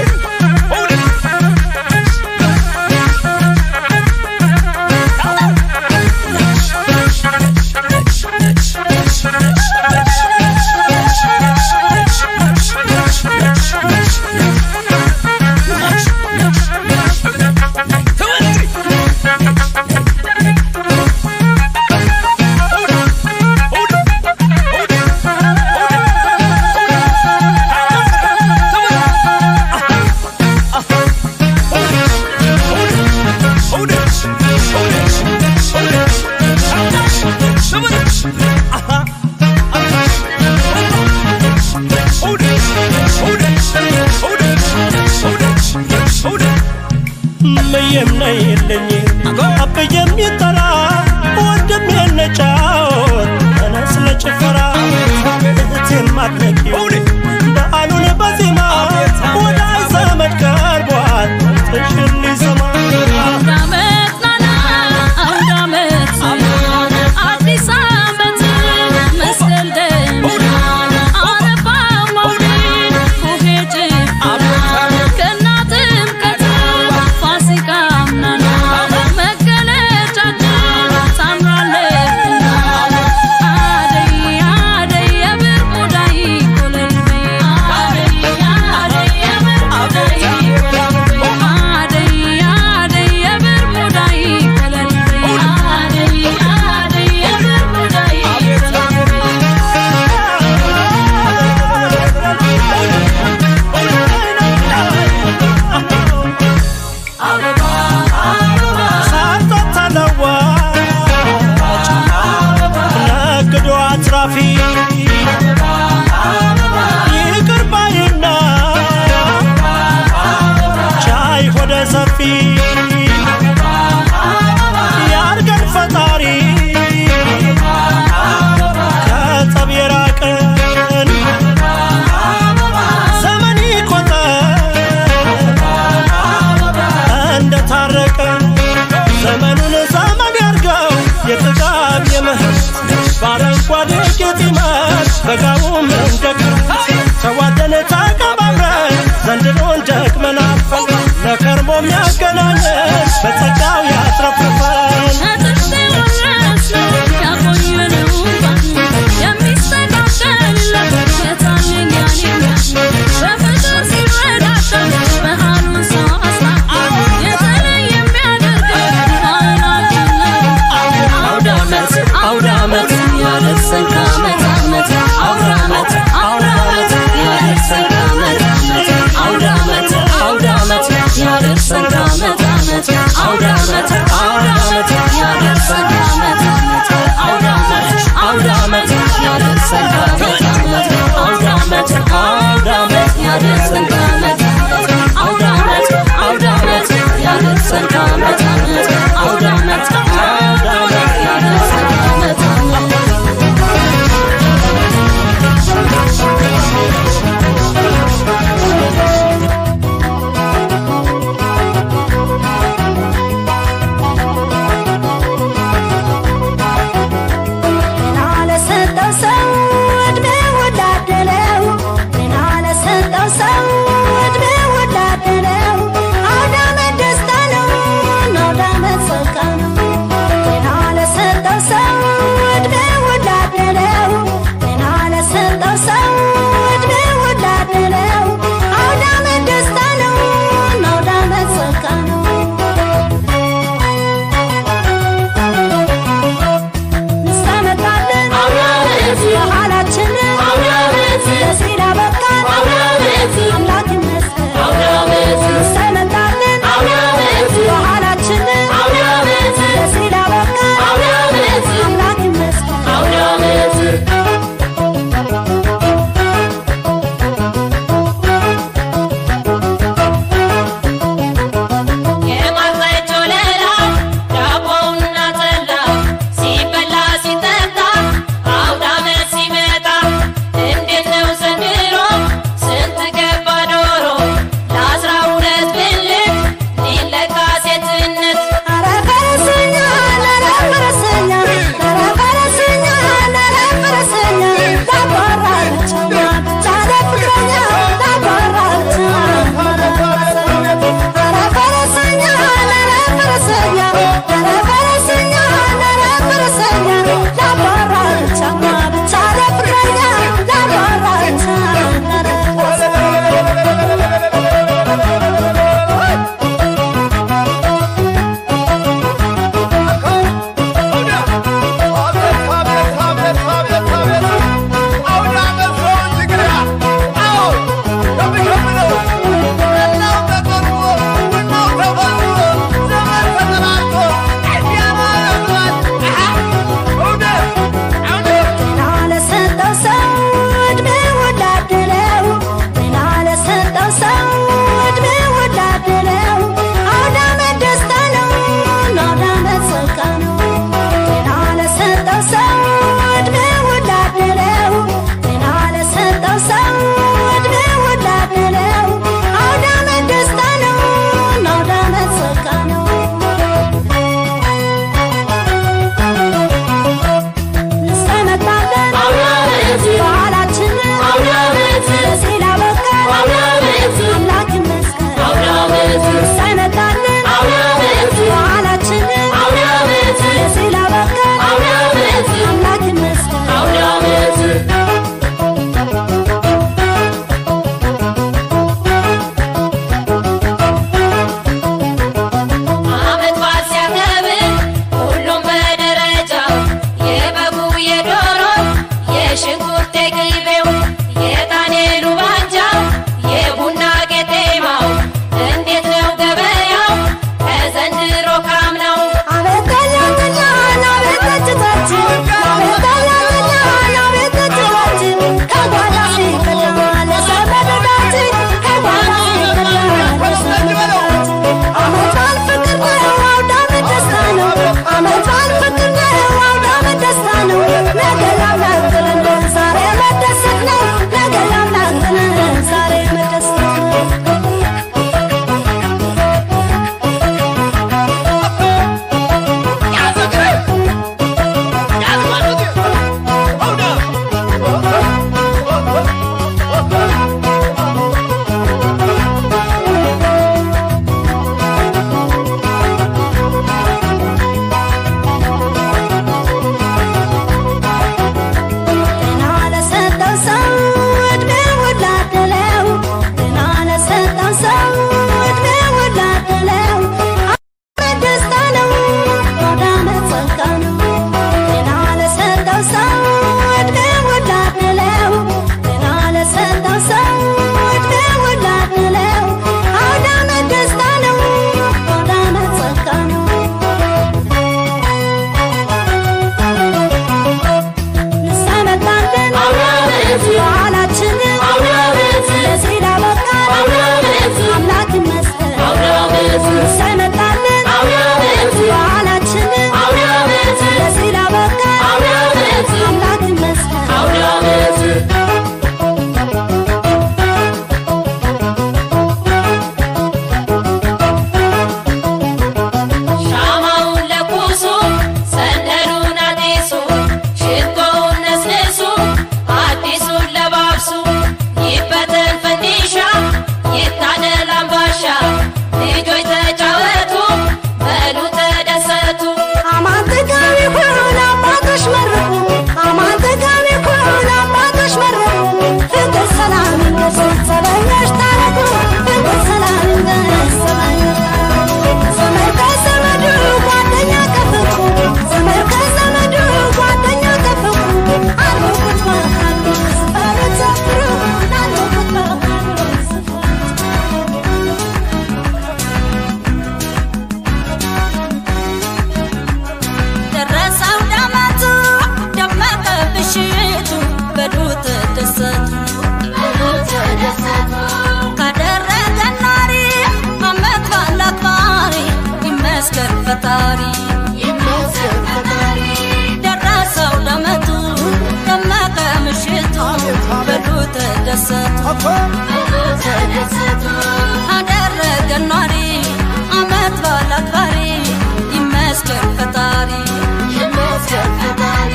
እምዬም ነይልኝ አብዬም ይጠራ ወንድም የነጫወት ተነስ ለጭፈራ እህቴም አትነቂው በዓሉን በዜማ ወዳጅ ዘመድ ቀርቧል ጥሽን ሊሰማ አውደ ዓመት ናና አውደ ዓመት አዲስ ዓመት መስቀል ደመና አረፋ መውሊድ ቡሄ ጭፈራ ገና ጥምቀት ፋሲካም ናና መገለጫችን ታምራለችና አደይ አደይ የብር ሙዳይ ኮለል በይ አደይ አደይ የብር ሙዳይ ኮለል በይ አደይ አደይ የብር ሙዳይ ኮለል በይ አደይ አደይ የብር ሙዳይ ኮለል በይ ሳርቶት ተለዋጭ ነግዶ አትራፊ ይቅር ባይና ቻይ ሆደ ሰፊ ያርገን ፈጣሪ ከጸብ የራቀን ዘመን ይቆጠር እንደታረቀ ዘመኑን ዘመን ያርገው የጥጋብ የምህር በአረንጓዴ ጌጥ ይመር በጋውም እንደ ክረምት ተዋደን ተቀባብረን ዘንድሮን ደግመናል ለከርሞ የሚያገናኘን በጸጋው ያትረፍርፈን ከጥንት የወረስነው ያቆየነው ባህል የሚስተካከልለት የታየኝ ያኔ በፍቅር ሲረዳዳ ባህሉን ሰው አስታኮ የተለየ የሚያደርገው ባህላችን ነው። አውደ ዓመት አውደ ዓመት ያደርሰን ከዓመት ዓመት አውደ ዓመት አውደ ዓመት ያደርሰን ከዓመት ዓመት አውደ ዓመት አውደ ዓመት ያደርሰን ከዓመት ዓመት አውደ ዓመት አውደ ዓመት ያደርሰን ከዓመት ዓመት አውደ ዓመት አውደ ዓመት ያደርሰን ከዓመት ዓመት አውደ ዓመት አውደ ዓመት ያደርሰን ከዓመት ዓመት አውደ ዓመት አውደ ዓመት ያደርሰን ከዓመት ዓመት አውደ ዓመት አውደ ዓመት ያደርሰን ከዓመት ዓመት ጤና ለሰጠው ሰው ዕድሜውን ላደለው ጤና ለሰጠው ሰው ዕድሜውን ላደለው አውደ ዓመት ደስታ ነው ፈጣሪ ይመስገን ፈጣሪ ደረሰው ደመቱ ደመቀ ምሽቱ በሉ ተደሰቱ ተደሰቱ አደረገን ኗሪ አመት በዓል አክባሪ ይመስገን ፈጣሪ ይመስገን ፈጣሪ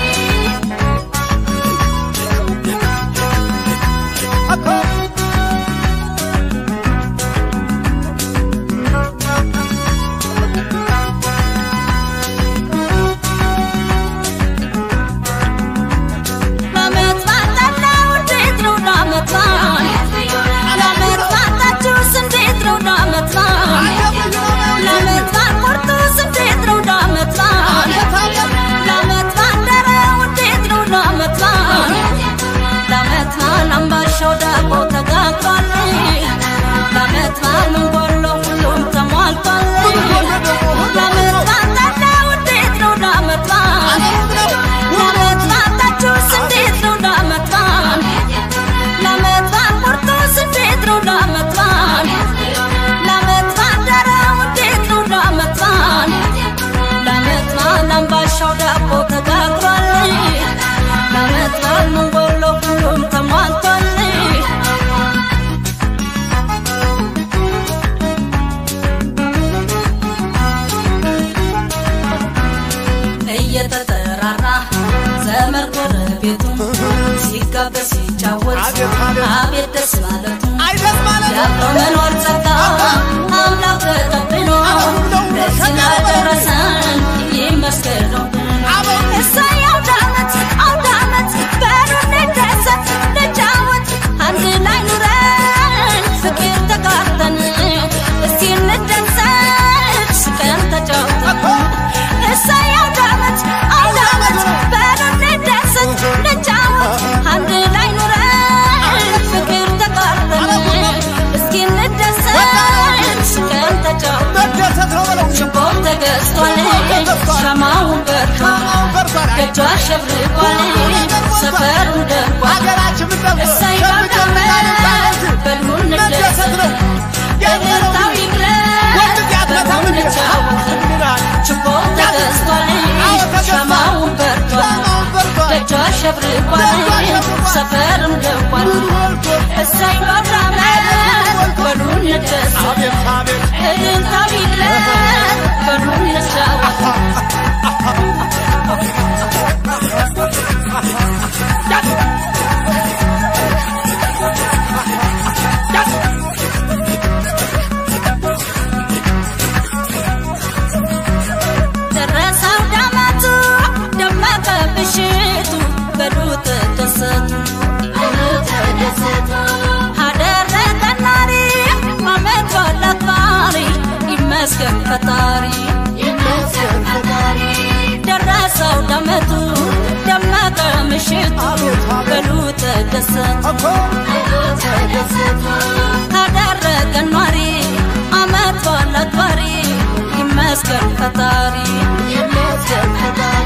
ለዓመት ባጣላው እንዴት ነው ለዓመት በዓል? ለዓመት ባጣችሁስ እንዴት ነው ለዓመት በዓል? ለዓመት በዓል ቁርጡስ እንዴት ነው ለዓመት በዓል? ለዓመት ባደረው እንዴት ነው ለዓመት በዓል? ለዓመት በዓል አምባሻው ዳቦ ተጋግሯል። ለዓመት በዓል ምን ጎሎ ሁሉም ተሟልቷል። ለዓመት ባጣላው እንዴት ነው ለዓመት በዓል? ለዓመት ባጣችሁስ እንዴት ነው ለዓመት በዓል? ለዓመት በዓል ቁርጡስ እንዴት ነው ለዓመት በዓል? ለዓመት ባደረው እንዴት ነው ለዓመት በዓል? ለዓመት በዓል አምባሻው ዳቦ ተጋግሯል። ለዓመት በዓል ምን ጎሎ ሁሉም ተሟልቷል። እየተጠራራ ዘመድ ጎረቤቱ ሲጋበዝ ሲጫወት አቤት ደስ ማለቱ ያብሮ መኖር ጸጋ አምላክ ተቀብሎ ለዚህ ላደረሰን ይመስገን ነው። እሰይ አውደ ዓመት አውደ ዓመት በሉ እንደሰት እንጫወት አንድ ላይ ኑረን ፍቅር ተጋርተን እስቲ እንደሰት ስቀን ተጫውተን እሰይ አውደ ዓመት አውደ ዓመት በሉ እንደሰት እንጫወት አንድ ላይ ኑረን ፍቅር ተጋርተን እስኪ እንደሰት ስቀን ተጫውተን ችቦም ተገዝቷል ሻማውን በርቷል ደጇ አሸብርቋል ሰፈሩን ደርቋል እሰይ አውደ ዓመት በሉ እንደሰት እልልታው ይግለጥ በሉ እንጫወት ችቦም ተገዝቷል ሻማውን በርቷል ደጇ አሸብርቋል ሰፈርም ደርቋል እሰይ አውደ ዓመት በሉ እንደሰት እልልታው ይግለጥ በሉ እንጫወት ደረሰ አውደ ዓመቱ ደመቀ ምሽቱ በሉ ተደሰቱ አደረገን ኗሪ አመት በዓል አክባሪ ይመስገን ፈጣሪ ደረሰ አውደ ዓመቱ ደመቀ ምሽቱ በሉ ተደሰቱ አደረገን ኗሪ አመት በዓል አክባሪ ይመስገን ፈጣሪ ይመስገን ፈጣሪ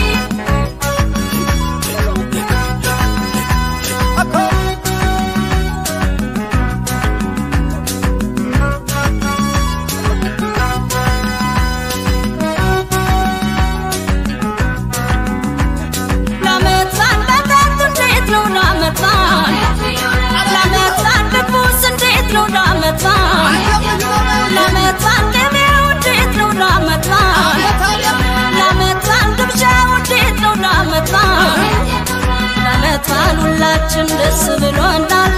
ለዓመት በዓል መጠጡ እንዴት ነው ለዓመት በዓል? ለዓመት በዓል ምግቡስ እንዴት ነው ለዓመት በዓል? ለዓመት በዓል ገበያው እንዴት ነው ለዓመት በዓል? ለዓመት በዓል ግብዣው እንዴት ነው ለዓመት በዓል? ለዓመት በዓል ሁላችን ደስ ብሎናል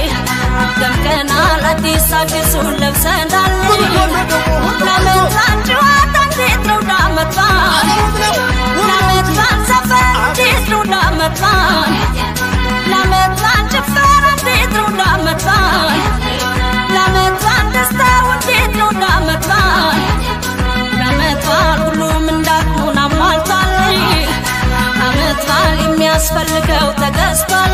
ደምቀናል አዲስ አዲሱን ለብሰናል ለዓመት በዓል ጨዋታ እንዴት ነው ለዓመት በዓል? ለዓመት በዓል ዘፈን እንዴት ነው ለዓመት በዓል? ለዓመት በዓል ጭፈራ እንዴት ነው ለዓመት በዓል? ለዓመት በዓል ደስታው እንዴት ነው ለዓመት በዓል? ለዓመት በዓል ሁሉም እንዳቅሙን አሟልቷል። ዓመት በዓል የሚያስፈልገው ተገዝቷል።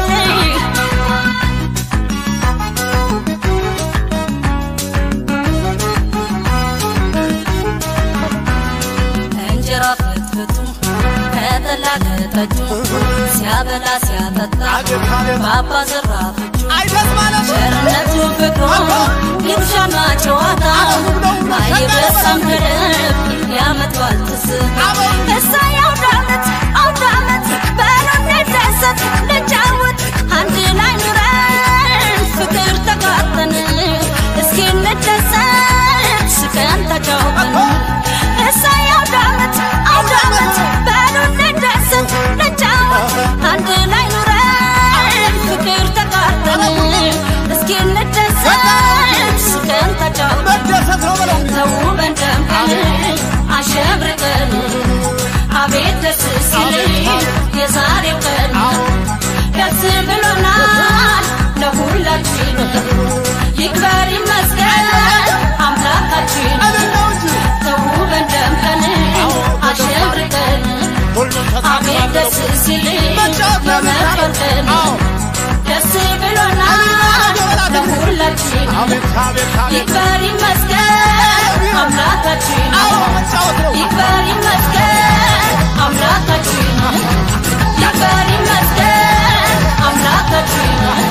እንጀራ ፍትፍቱ ሲያበላ ከጠጁ ሲያበላ ሲያጠጣ ባባ ዘራፎቹ ቸርነቱ ፍቅሩ ግብዣና ጨዋታ አይረሳም ከልብ ያመጣዋል ትዝታ እሰይ አውደ ዓመት አውደ ዓመት በሉ እንደሰት ልጫወት አንድ ላይ ኑረን ፍቅር ተጋርተን እስኪ እንደሰት ስቀን ተጫውተን እሰይ አውደ ዓመት አውደ ዓመት በሉ እንደሰት ልጫወት አንድ ላይ ኑረን ፍቅር ተጋርተን እስኪ እንደሰት ስቀን ተጫውተን ተውበን ደምቀን አሸብርቀን አቤት ደስ ሲል የዛሬው ቀን ደስ ብሎናል ለሁላችን ይክበር ይመስገን አምላካችን ተውበን ደምቀን አሸብርቀን አቤት ደስ ሲል የመከር ቀን ደስ ብሎናል ለሁላችን ይክበር ይመስገን አምላካችን ይክበር ይመስገን አምላካችን ይክበር ይመስገን አምላካችን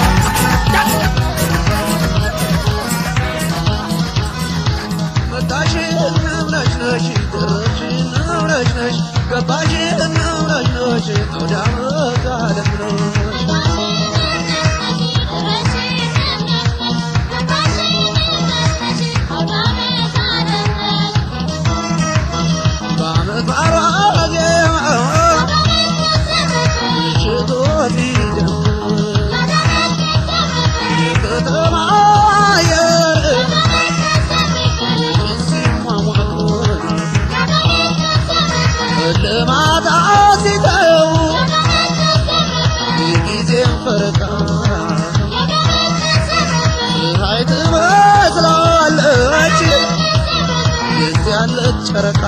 ልማታ ሲተው የጊዜን ፈረቃ ፀሐይ ትመስላለች የዚያለች ጨረቃ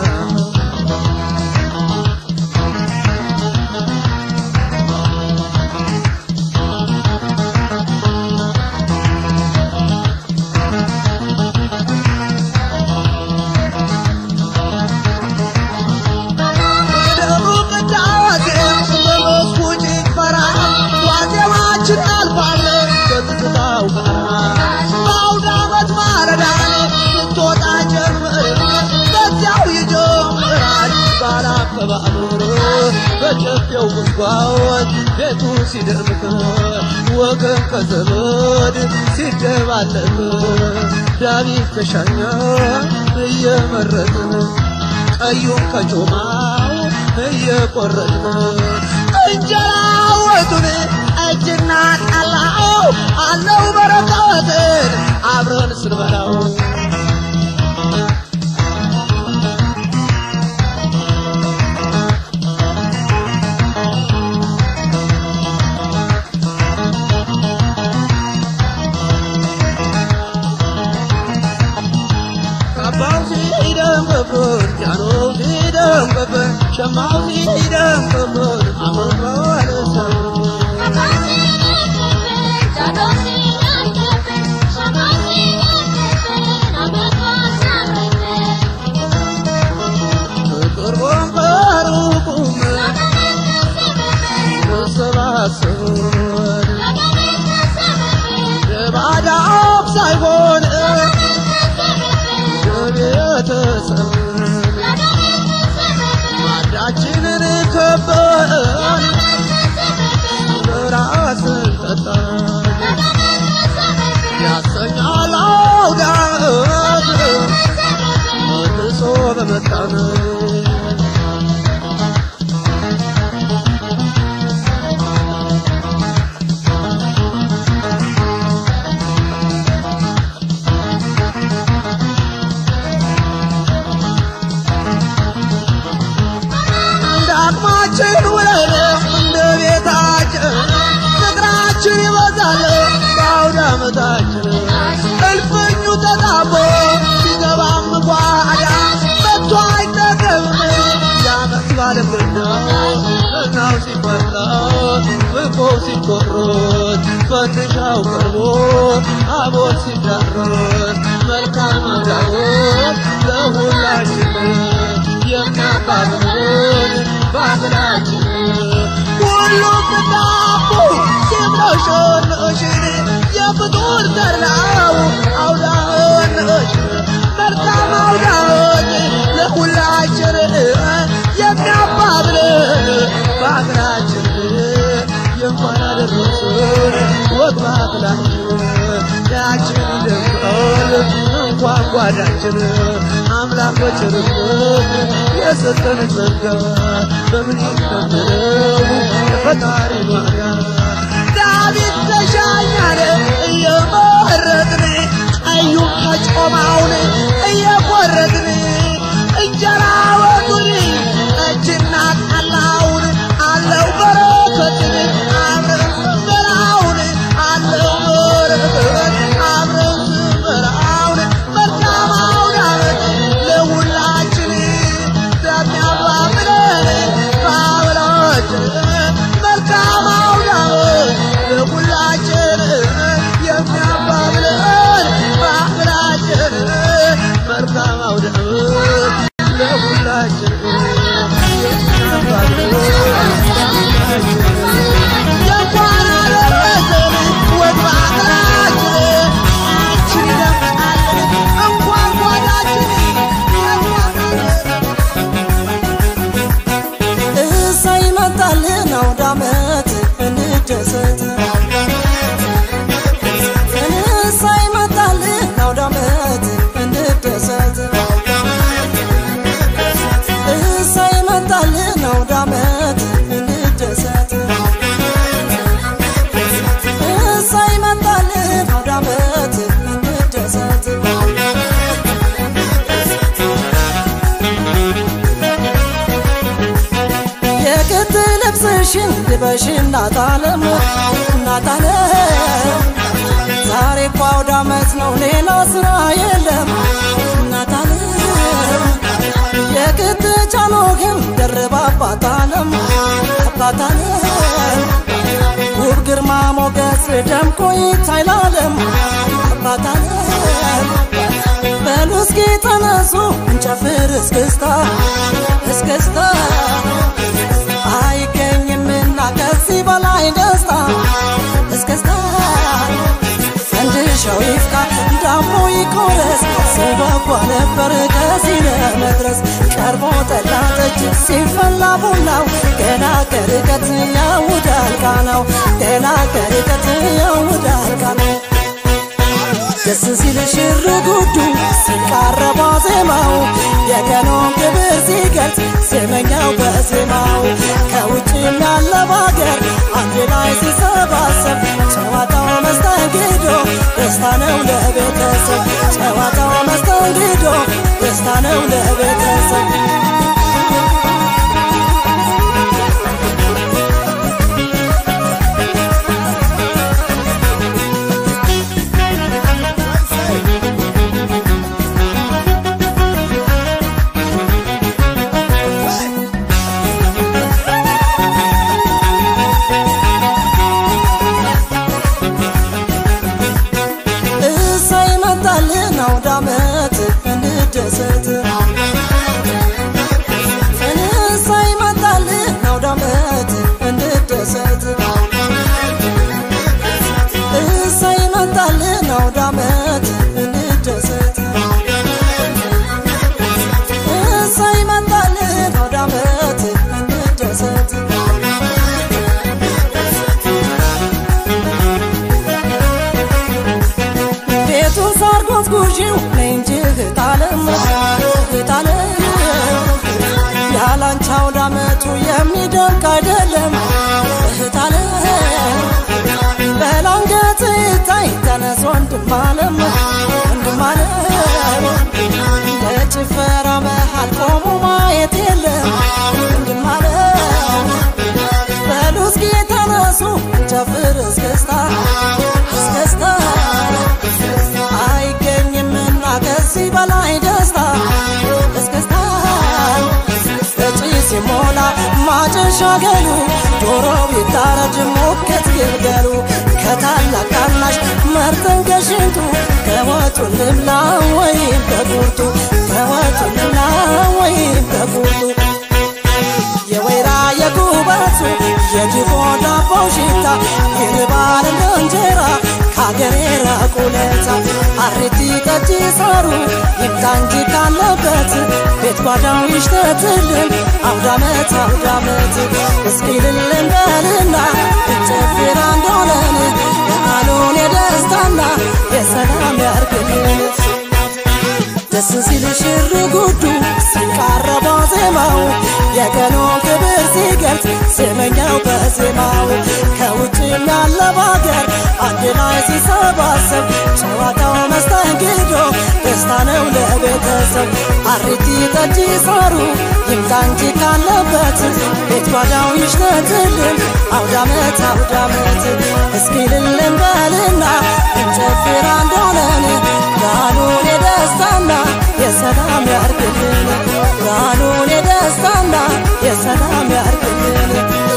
ደሩ ቅዳሴ በመስኩ ጭፈራ ዋዜማችን አልፏል በትዝታው ጋራ በአውደ ዓመት ማረዳን ስትወጣ ጀምር በዚያው ይጀምራል ባላከባብር በጨፌው ጉዝጓዝ ቤቱ ሲደምቅ ወገን ከዘመድ ሲደባለቅ ዳዊት ከሻኛ እየመረጥን ቀዩን ከጮማው እየቆረጥን እንጀራ ወጡን እጅና ጠላው አለው በረከትን አብረን ስንበላው ካባው ሲደምቅብን ጃኖው ሲደምቅብን ሸማው ሲደምቅብን አሁን በወለሰው በቅርቡም በሩቁም ተሰባሰቡን የባዳም ሳይሆን የቤተሰብ ማዳችንን ከበን ራስን ጠጣን ያሰኛል አውዳት መልሶ በመጣን እንደ አቅማችን ውለን እንደ ቤታችን ፍቅራችን ይበዛል በአውደ ዓመታችን እልፍኙ ተጣቦ ሲገባም ጓዳ መጥቶ አይጠገብም የዓመት ባለምና እናው ሲፈላ ምግቦ ሲቆሮት ፈንድሻው ቀርቦ አቦል ሲዳረስ መልካም አዳሮት ለሁላችን የሚያባብሉን ባህላችን ሁሉም ዳቦ ሲምነሽንሽን የፍጡር ተራው አውዳነሽን መልካም አውዳዎች ለሁላችን የሚያባብለን ባህላችን የእንኳን አደረሰን ወግ ባህላችን ያችን ደምቀል እንኳን ጓዳችን አምላክ በቸርነት የሰጠን ጸጋ በምን ይከምረው የፈጣሪ ዋጋ ዳዊት ተሻኛለ እየመረጥን ቀዩን ከጮማውን እየቆረጥን እንጀራ ወጡን ጠጅና ጠላውን አለው በረከትን አብረን ስንበላውን አለው በረከት አብረን ስንበላውን መልካም አውደ ዓመት ለሁላችን በሚያባብለን ባህላችን መልካም አውደ ዓመት ለሁላችን የሚያባብለን ባህላችን መልካም አውደ ዓመት ለሁላችን የእንኳን አደረሰን ወግ በሀገራችን አንቺን ይደምቃለን እንኳን ጓዳችን እሰይ መጣልን አውደ ዓመት እንደሰት እሰይ መጣልን አውደ ዓመት እንደሰት እሰይ መጣልን አውደ ዓመት እንደሰት እሰይ መጣልን አውደ ዓመት እንደሰት የክት ልብስሽን ልበሽ እናታለም እናታለም ዛሬ እኮ አውደ ዓመት ነው ሌላ ስራ የለም እናታለም የክት ጫኖ ግን ደርባ አባታለም አባታለም ውብ ግርማ ሞገስ ደምቆ ይታይላለም አባታለም በሉ እስኪ ተነሱ እንጨፍር እስክስታ እስክስታ አይገኝምና ከዚህ በላይ ደስታ እስክስታ ፈንድሻው ይፍካ ዳሞ ይቆረስ ስጓጓ ነበር ከዚህ ለመድረስ ቀርቦ ጠላ ጠጅ ሲፈላ ቡናው ገና ከርቀት ያውዳል ቃናው ገና ከርቀት ያውዳል ቃናው ደስ ሲል ሽር ጉዱ ሲቃረባ ዜማው የቀኑን ክብር ሲገልጽ ዜመኛው በዜማው ከውጭም ያለ ባገር አንድ ላይ ሲሰባሰብ ጨዋታው መስተንግዶ ደስታ ነው ለቤተሰብ ጨዋታው መስተንግዶ ደስታ ነው ለቤተሰብ እሰይ መጣልን አውደ ዓመት እንደሰት እሰይ መጣልን አውደ ዓመት እንደሰት እሰይ መጣልን አውደ ዓመት እንደሰት እሰይ መጣልን አውደ ዓመት እንደሰት ቤቱን ሳር ጎዝጉዢው ነይ እንጂ እህታለም እህታለም ያላንቺ አውደ ዓመቱ የሚደንቅ አይደለም እህታለም በላንገት ይታይ ተነስ ወንድም አለም ወንድም አለም በጭፈራ መሃል ቆሞ ማየት የለም ወንድም አለም በሉ እስኪ ተነሱ ጨፍር እስክስታ እስክስታ አይገኝምና ከዚህ በላይ ደስታ እስክስታ እጪ ሲሞላ ማጨሻ ገሉ ዶሮው ይታረድ ሞከት ይግደሉ ከታላቅ ታናሽ መርጠን ከሽንቱ ከወጡ ልብላ ወይም ከቁርጡ ከወጡ ልብላ ወይም ከቁርጡ የወይራ ውለታ አሬቲ ጠጅ ሳሩ ይምጣ እንጂ ካለበት ቤት ጓዳው ይሽተትልን አውዳመት አውዳመት እስኪ ልልን በልና እንጨፍር አንድ ሆነን በዓሉን የደስታና የሰላም ያርግልን ደስ ሲል ሽር ጉዱ ሲቃረባ ዜማው የቀኑን ክብር ሲገልጽ ዜመኛው በዜማው ከውጭም ያለ ባገር አንድ ላይ ሲሰባሰብ ጨዋታው መስተንግዶ ደስታ ነው ለቤተሰብ አሪቲ ጠጅ ሳሩ ይምጣ እንጂ ካለበት ቤት ጓዳው ይሽተትልን አውዳመት አውዳመት እስኪ ልልን በልና እንጨፍር አንድ ሆነን በዓሉን የደስታና የሰላም ያርግልን በዓሉን የደስታና የሰላም ያርግልን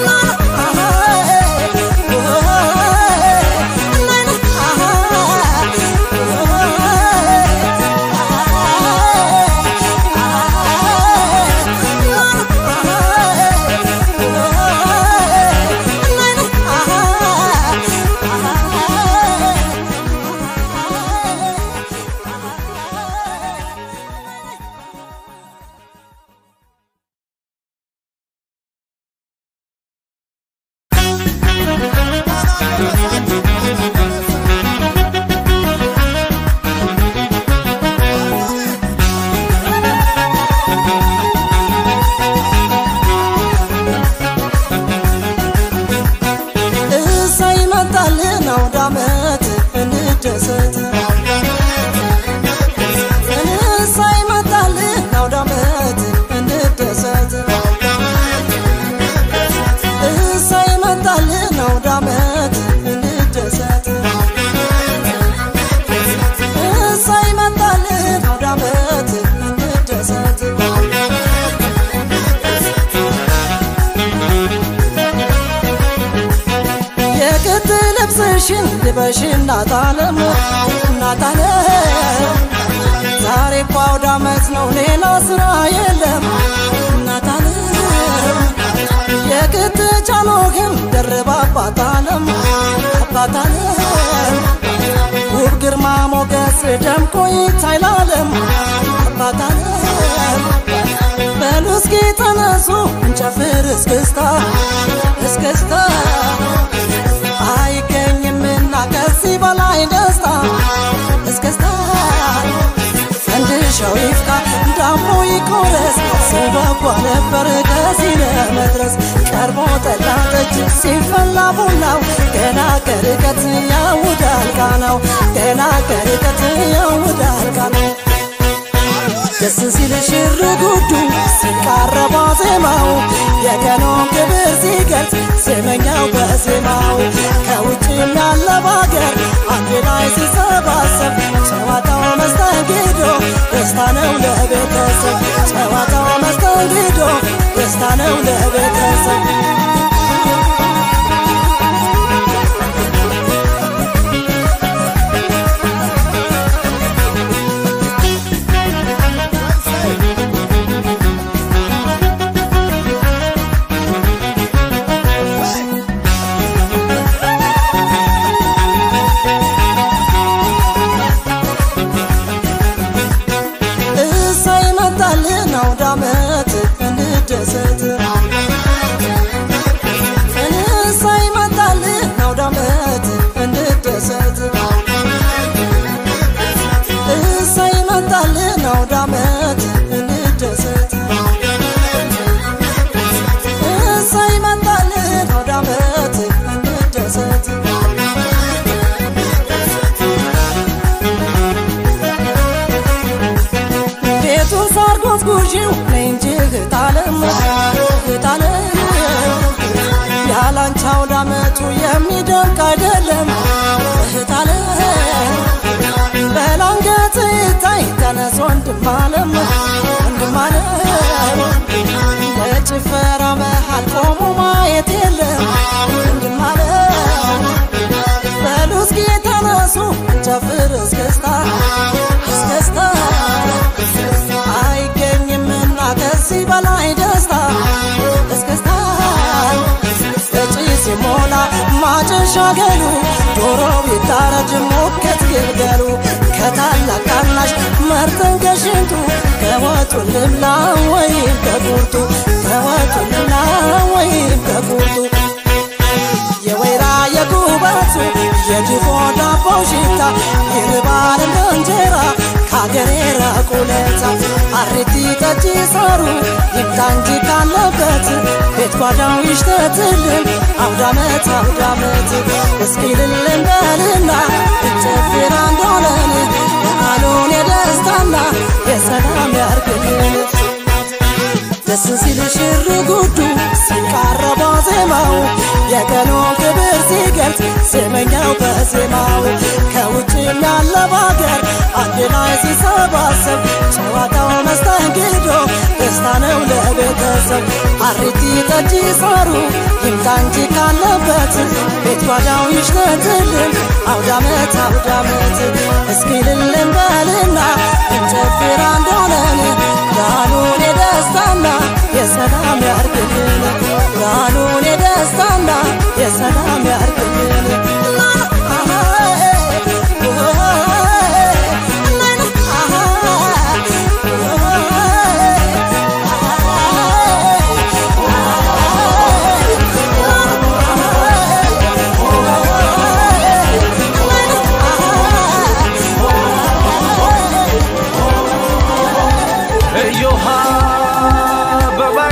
እሰይ መጣልን አውደ ዓመት እንደሰት እሰይ መጣልን አውደ ዓመት እንደሰት እሰይ መጣልን አውደ ዓመት እንደሰት እሰይ መጣልን አውደ ዓመት እንደሰት የክት ልብስሽን ልበሽ እናታለም እናታለም ዛሬ እኮ አውደ ዓመት ነው ሌላ ስራ የለም እናታለም የክት ጫኖህን ደርባ አባታለም አባታለም ውብ ግርማ ሞገስ ደምቆ ይታይላለም አባታለም በሉ እስኪ ተነሱ እንጨፍር እስክስታ እስክስታ አይገኝምና ከዚህ በላይ ደስታ እስክስታ ፈንድሻው ይፍካ ዳሞ ይቆረስ ሲጓጓ ነበር ከዚህ ለመድረስ ቀርቦ ጠላ ጠጅ ሲፈላ ቡናው ገና ከርቀት ያውዳል ቃናው ገና ከርቀት ያውዳል ቃናው ደስ ሲል ሽር ጉዱ ሲቃረባ ዜማው የቀኑን ክብር ሲገልጽ ዜመኛው በዜማው ከውጭም ያለ ባገር አንድ ላይ ሲሰባሰብ ጨዋታው መስተንግዶ ደስታ ነው ለቤተሰብ ጨዋታው መስተንግዶ ደስታ ነው ለቤተሰብ እሰይ መጣልን አውደ ዓመት እንደሰት እሰይ መጣልን አውደ ዓመት እንደሰት እሰይ መጣልን አውደ ዓመት እንደሰት እሰይ መጣልን አውደ ዓመት እንደሰት ቤቱን ሳር ጎዝጉዢው ነይ እንጂ እህታለም እህታለም ያላንቺ አውደ ዓመቱ የሚደንቅ አይደለም እህታለም በላንገት ይታይ ተነስ ወንድም አለም ወንድም አለም በጭፈራ መሃል ቆሞ ማየት የለም ወንድም አለም በሉ እስኪ ተነሱ እንጨፍር እስክስታ እስክስታ አይገኝምና ከዚህ በላይ ደስታ እስክስታ እጪ ሲሞላ ማጨሻ ተሻገሩ ዶሮው ይታረድ ሙክት ግልገሉ ከታላቅ ታናሽ መርጠን ከሽንቱ ከወጡ ልብላ ወይም ከቁርጡ ከወጡ ልብላ ወይም ከቁርጡ የወይራ የጉበቱ የድፎ ዳቦ ሽታ ይርባል እንደ እንጀራ ከአገሬ ራቁለታ አሬቲ ጠጪ ሳሩ ይምጣ እንጂ ካለበት ቤት ጓዳው ይሽተትልን አውዳመት አውዳመት እስኪ ልልን በልና እንጨፍር አንድ ሆነን በዓሉን የደስታና የሰላም ያርግልን ደስ ሲል ሽር ጉዱ ሲቃረባ ዜማው የቀኑን ክብር ሲገልጽ ስመኛው በዜማው ከውጭም ያለ ባገር አንድ ላይ ሲሰባሰብ ጨዋታው መስተንግዶ ደስታ ነው ለቤተሰብ አሪቲ ጠጅ ሳሩ ይምጣ እንጂ ካለበት ቤት ጓዳው ይሽተትልን አውዳመት አውዳመት እስኪ ልልን በልና እንጨፍር አንድ ሆነን በዓሉን የደስታና የሰላም ያርግልን በዓሉን የደስታና የሰላም ያርግልን እዮሃ አበባዬ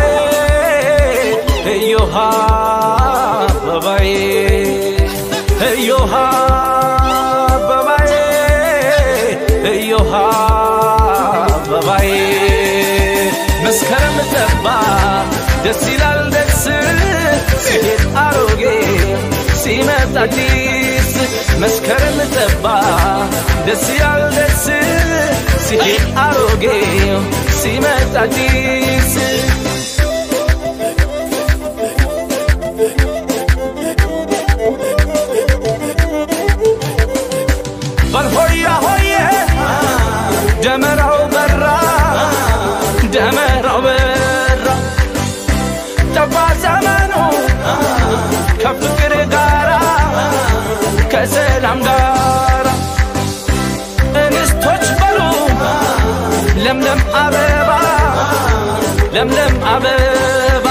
እዮሃ አበባዬ እዮሃ አበባዬ እዮሃ አበባዬ መስከረም ጠባ ደስ ይላል ደስ ሲሄድ አሮጌ ሲመጣ አዲስ መስከረም ጠባ ደስ ይላል ደስ ሲሄድ አሮጌ ሲመጣ አዲስ በልሆያ ሆዬ ደመራው በራ ደመራው በራ ጠባ ዘመኑ ከፍቅር ጋራ ከሰላም ጋራ እንስቶች በሉ ለምለም አበባ ለምለም አበባ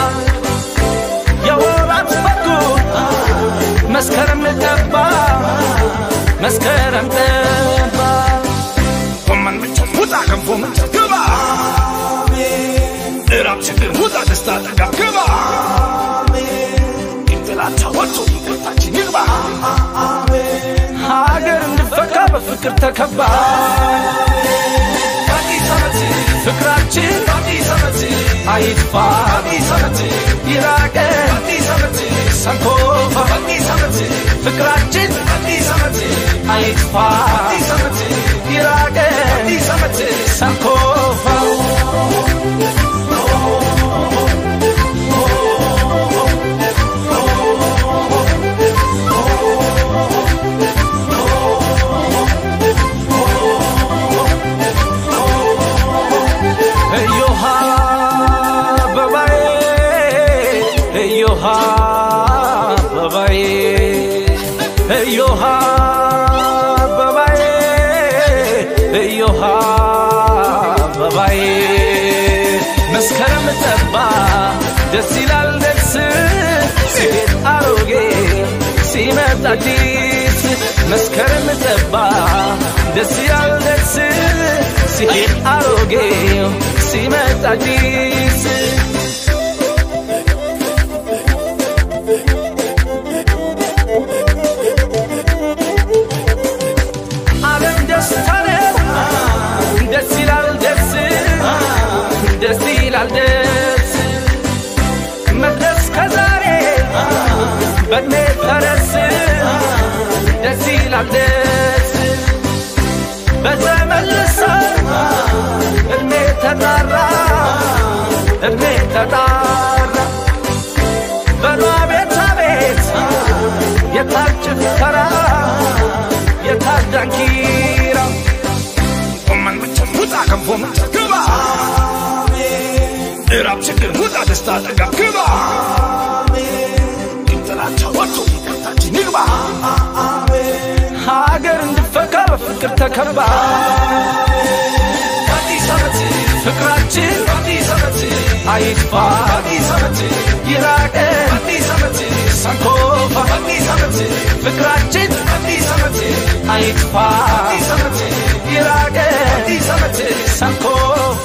የወራት በጉ መስከረም ጠባ መስከረም ጠባ ጎመን ምንቸት ውጣ ገንፎ ምንቸት ግባ እራብ ችግር ውጣ ደስታ ጠጋ ግባ ጥላቻ ወጥቶ ይቅርታችን ይግባ ሀገር እንድፈካ በፍቅር ተከባ አዲስ ዓመት ፍቅራችን አዲስ ዓመት አይጥፋ አዲስ ዓመት ይራቀ አዲስ ዓመት ሰንኮፋ አዲስ ዓመት ፍቅራችን አዲስ ዓመት አይጥፋ አዲስ ዓመት ይራቀ አዲስ ዓመት ሰንኮፋ እዮሃ አበባዬ እዮሃ አበባዬ እዮሃ አበባዬ እዮሃ አበባዬ መስከረም ጠባ ደስ ይላል ደስ ሲሄድ አሮጌ ሲመጣ አዲስ መስከረም ጠባ ደስ ይላል ደስ ሲሄድ አሮጌ ሲመጣ አዲስ ዓለም ደስታ ነው ደስ ይላል ደስ ደስ ይላል ደስ መድረስ ከዛሬ በእድሜ ፈረስ ደስ ይላል ደስ በተመልሰ እድሜ ተጣራ እድሜ ተጣራ በሏ ቤት አቤት የታል ጭፈራ የታል ዳንኪራ ጎመን ምንቸት ውጣ ገንፎ ምንቸት ግባ እራብ ችግር ውጣ ደስታ ጠጋ ግባ ጥላቻ ወጥቶ ይቅርታችን ይግባ ይግባ ሀገር እንድፈካ በፍቅር ተከባ አዲስ ዓመት ፍቅራችን አዲስ ዓመት አይጥፋ አዲስ ዓመት ይራቀን አዲስ ዓመት ሳንኮፋ አዲስ ዓመት ፍቅራችን አዲስ ዓመት አይጥፋ አዲስ ዓመት ይራቀን አዲስ ዓመት ሳንኮፋ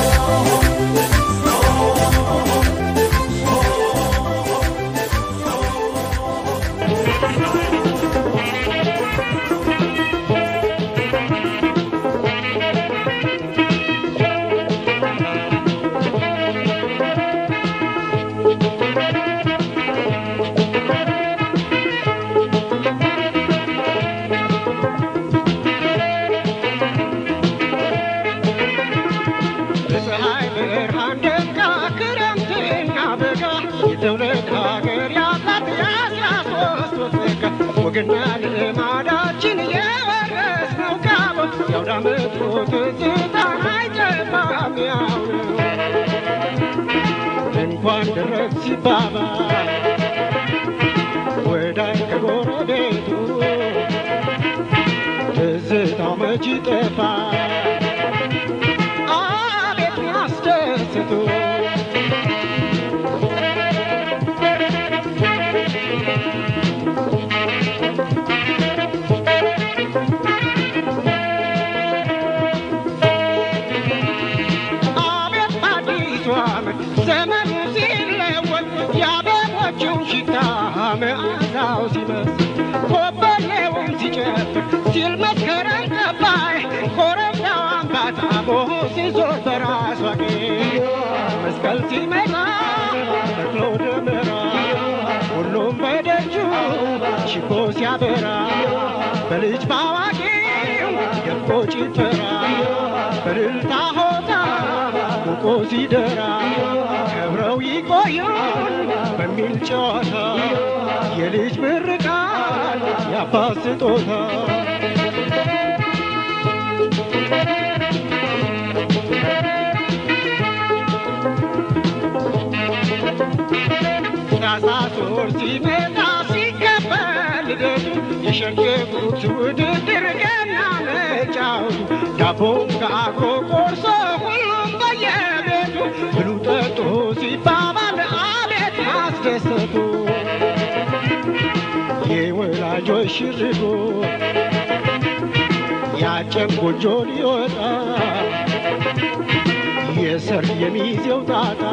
በፀሐይ ብርሃን ደምቃ ክረምትና በጋ የትውልድ ሀገር ያላት የአስራ ሶስት ወር ጸጋ ወግና ልማዳችን የወረስነው ካቦ የአውደ ዓመቱ ትዝታ አይጠፋም ያው ነው። እንኳን ደረስ ሲባባል ወዳጅ ከጎረቤቱ ትዝታው መች ይጠፋል አቤት ያስደስቱ አቤት አዲሱ ዓመት ዘመኑ ሲለወጥ የአበቦቹን ሽታ መዓዛው ሲበስ ኮበሌውን ሲጨፍር ሲል መስከረም ጠባይ ኮረብታው አምባታ ቦሆ ሲዞር በራሷ ጌጥ መስቀል ሲመጣ ተክሎ ደመራ ሁሉም በደጁ ሽቦ ሲያበራ በልጅ ባዋቂው ደምቆ ጭፈራ በእልልታ ሆታ ሙቆ ሲደራ ከብረው ይቆዩን በሚል ጨዋታ የልጅ ምርቃት የአባት ስጦታ ታኅሳስ ወር ሲመጣ ሲከበር ልደቱ የሸንገቡት ውድድር ገና መጫወቱ ዳቦም ከአብሮ ቆርሶ ሁሉም በየቤቱ ብሉ ጠጡ ሲባባል አቤት ማስደሰቱ የወላጆች ሽርጉ ያጨም ጎጆ ሊወጣ የሰርግ የሚዜው ጣጣ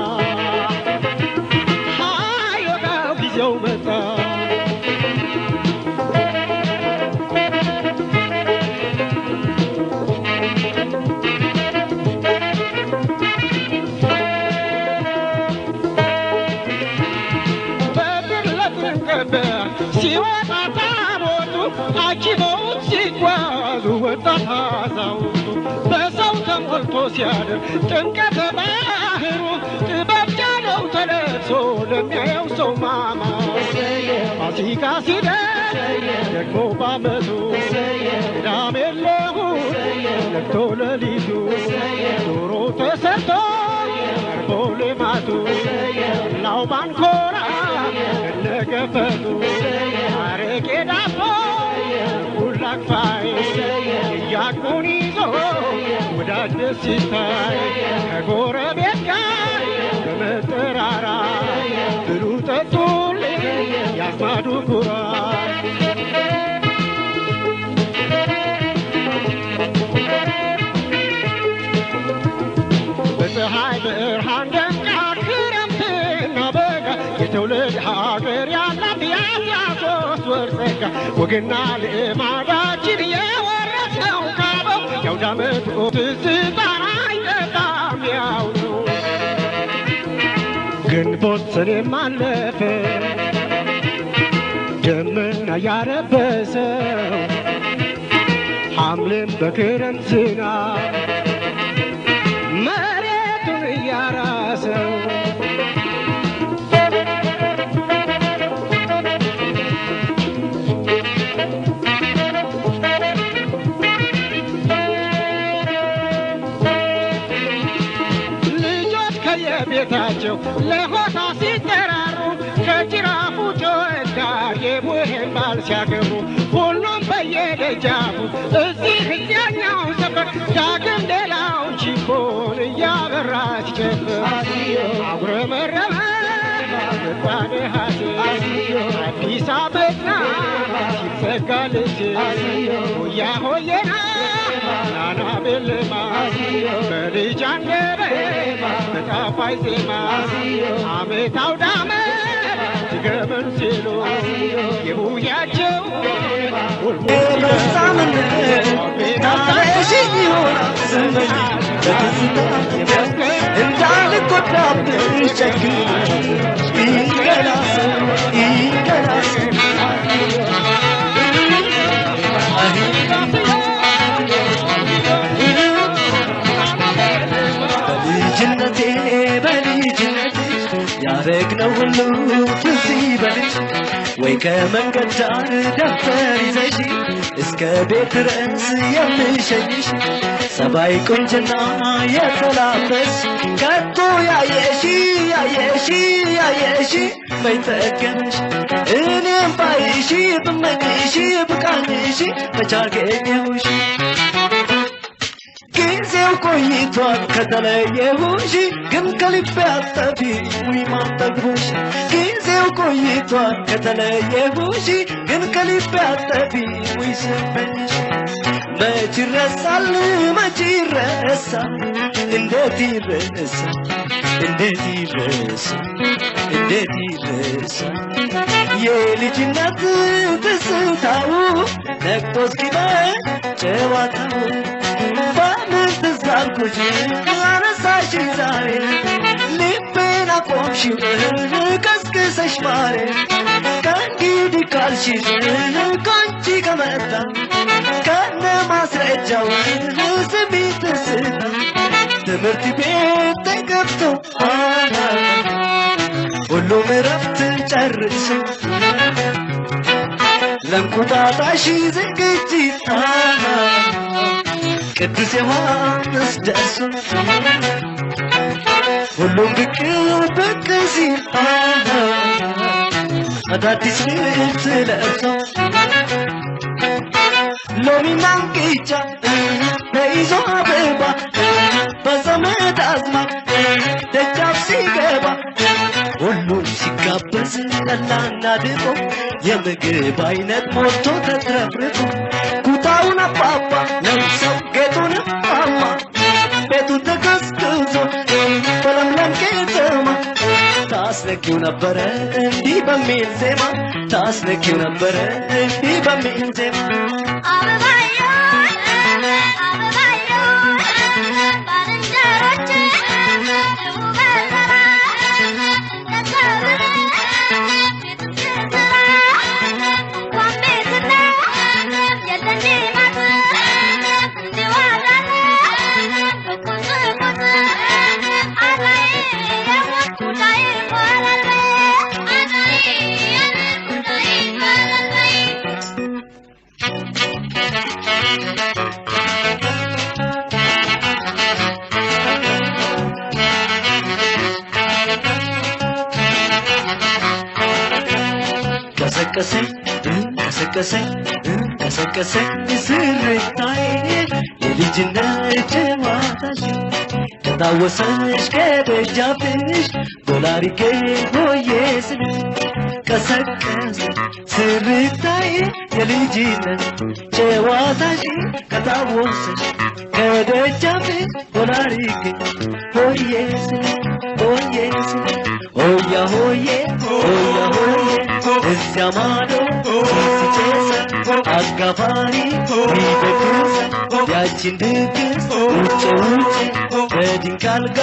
ሃዮታው ጊዜው መጣ በብር ለጥንቅብ ሲወጣ ታቦቱ አጅበውት ሲጓዙ ወጣት አዛውንቱ በሰው ተሞልቶ ሲያድር ጥምቀተ ባህሩ ጥበብ ጃለው ተለብሶ ለሚያየው ሰው ማማ ፋሲካ ሲደርስ ደግሞ ባመቱ ቅዳሜ ለእሑድ ነግቶ ሌሊቱ ዶሮ ተሰርቶ ቀርቦ ልማቱ ላው ባንኮራ እነገፈቱ አረቄ ዳቦ ሁላክፋይ እያቁን ይዞ ወዳጅ ደስ ሲታይ ከጎረቤት ጋር በመጠራራ ብሉ ጠጡልኝ ያዝማዱ ኩራት በፀሐይ ብርሃን ደምቃ ክረምትና በጋ የትውልድ ሀገር ያላት የአስራ ሶስት ወር ጸጋ ወግና ልማዳችን የወረስነው ካበው የአውደ ዓመቱ ትዝታን አይጠፋም ያው ነው። ግንቦት ሰኔም አለፈ ደመና ያረበሰው ሐምሌም በክረምት ዝናብ መሬቱን እያራሰው ልጆች ከየቤታቸው ለሆታ ሲጠራሩ ከጅራፉ ጩኸት ጋር የቡሄን ባል ሲያ ደጃፉ እዚህ እዚያኛው ሰፈር ዳግም ሌላው ቺፖን እያበራች ጨፍር አጉረመረመ ወጣኔ ሀሴ አዲስ አበባ ሲዘጋልች ሆያ ሆየና ናና ቤልማ በልጅ አንደበት በጣፋጭ ዜማ አመት አውዳመ ድገመን ሲሉ የቡያቸው እንዳልጎዳብሽ ጨክኝ ይገላስ ይገላስ በልጅነቴ በልጅነቴ ያረግነው ሁሉ ትዝ ይበልሽ ወይ ከመንገድ ዳር ደብተር ይዘሽ እስከ ቤት ድረስ የምሸኝሽ ሰባይ ቁንጅና የተላበስ ከቶ ያየሺ ያየሺ ያየሺ በይጠገነሽ እኔም ባይሺ ብመኝሺ ብቃኝሺ መቻገኘሁሽ ጊዜው ቆይቷል ከተለየሁሽ ግን ከልቤ አጠፊ ውይ ማጠግቦሽ ጊዜው ቆይቷል ከተለየሁሽ ግን ከልቤ አጠፊ ውይ ስመኝሽ መች ይረሳል መች ይረሳል እንዴት ይረሳል እንዴት ይረሳል እንዴት ይረሳል የልጅነት ትዝታው ነቅቶ እስኪመሽ ጨዋታው በምን ትዝ አልኩሽ አነሳሽ ዛሬ ልቤን አቆምሽው ቀስቅሰሽ ማሬ ከእንግዲህ ካልሽሽ ከአንቺ ከመጣ ከነ ማስረጃው ስሚ ትዝታ ትምህርት ቤት ተገብቶ ሁሉም እረፍት ጨርሶ ለእንቁጣጣሽ ዝግጅት ቅዱስ ዮሐንስ ደርሶ ሁሉም ብቅ ብቅ ሲል አዳዲስ ልብስ ለብሶ ሎሚና እንቅጫ ተይዞ አበባ በዘመድ አዝማድ ደጃፍ ሲገባ ሁሉም ሲጋበዝ ጠላና ድፎ የምግብ አይነት ሞልቶ ተትረፍርፎ ኩታውን አባባ ለብሰው ጌጡን ማማ ቤቱ ተቀዝቅዞ በለምለም ከተማ ታስነኪው ነበረ እንዲህ በሚል ዜማ ታስነኪው ነበረ እንዲህ በሚል ዜማ ቀሰቀሰኝ ቀሰቀሰኝ ቀሰቀሰኝ ስርታዬ የልጅነት ጨዋታሽ ከታወሰሽ ከደጃፍሽ ዶላሪጌ ሆዬ ስልሽ ቀሰቀሰ ስርታዬ የልጅነት ጨዋታሽ ከታወሰሽ ከደጃፍሽ ዶላሪጌ ሆዬ ስልሽ ሆዬ ስልሽ ሆያ ሆዬ ሆያ ሆዬ እዚያ ማዶ ሲጨሰ አጋፋሪ ሚደግሰ ያችን ድግስ ውጭ ውጭ በድንቅ አልጋ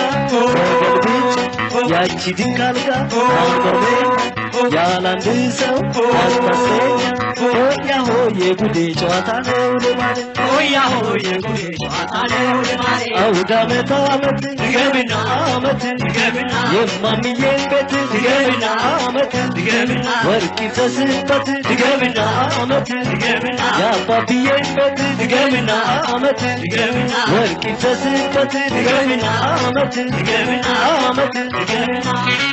ተገልብጬ ያቺ ድንቅ አልጋ አንበርቤ ያላንድ ሰው አስታሰኛ ሆያ ሆዬ ጉዴ ጨዋታ ነው ልማድ ሆያ ሆዬ ጉዴ ጨዋታ ነው ልማድ አውድ አመት አመት ድገምና አመት ድገምና የማምዬን ቤት ድገምና አመት ድገምና ወርቅ ይፍሰስበት ድገምና አመት ድገምና የአባብዬን ቤት ድገምና አመት ድገምና ወርቅ ይፍሰስበት ድገምና አመት ድገምና አመት ድገምና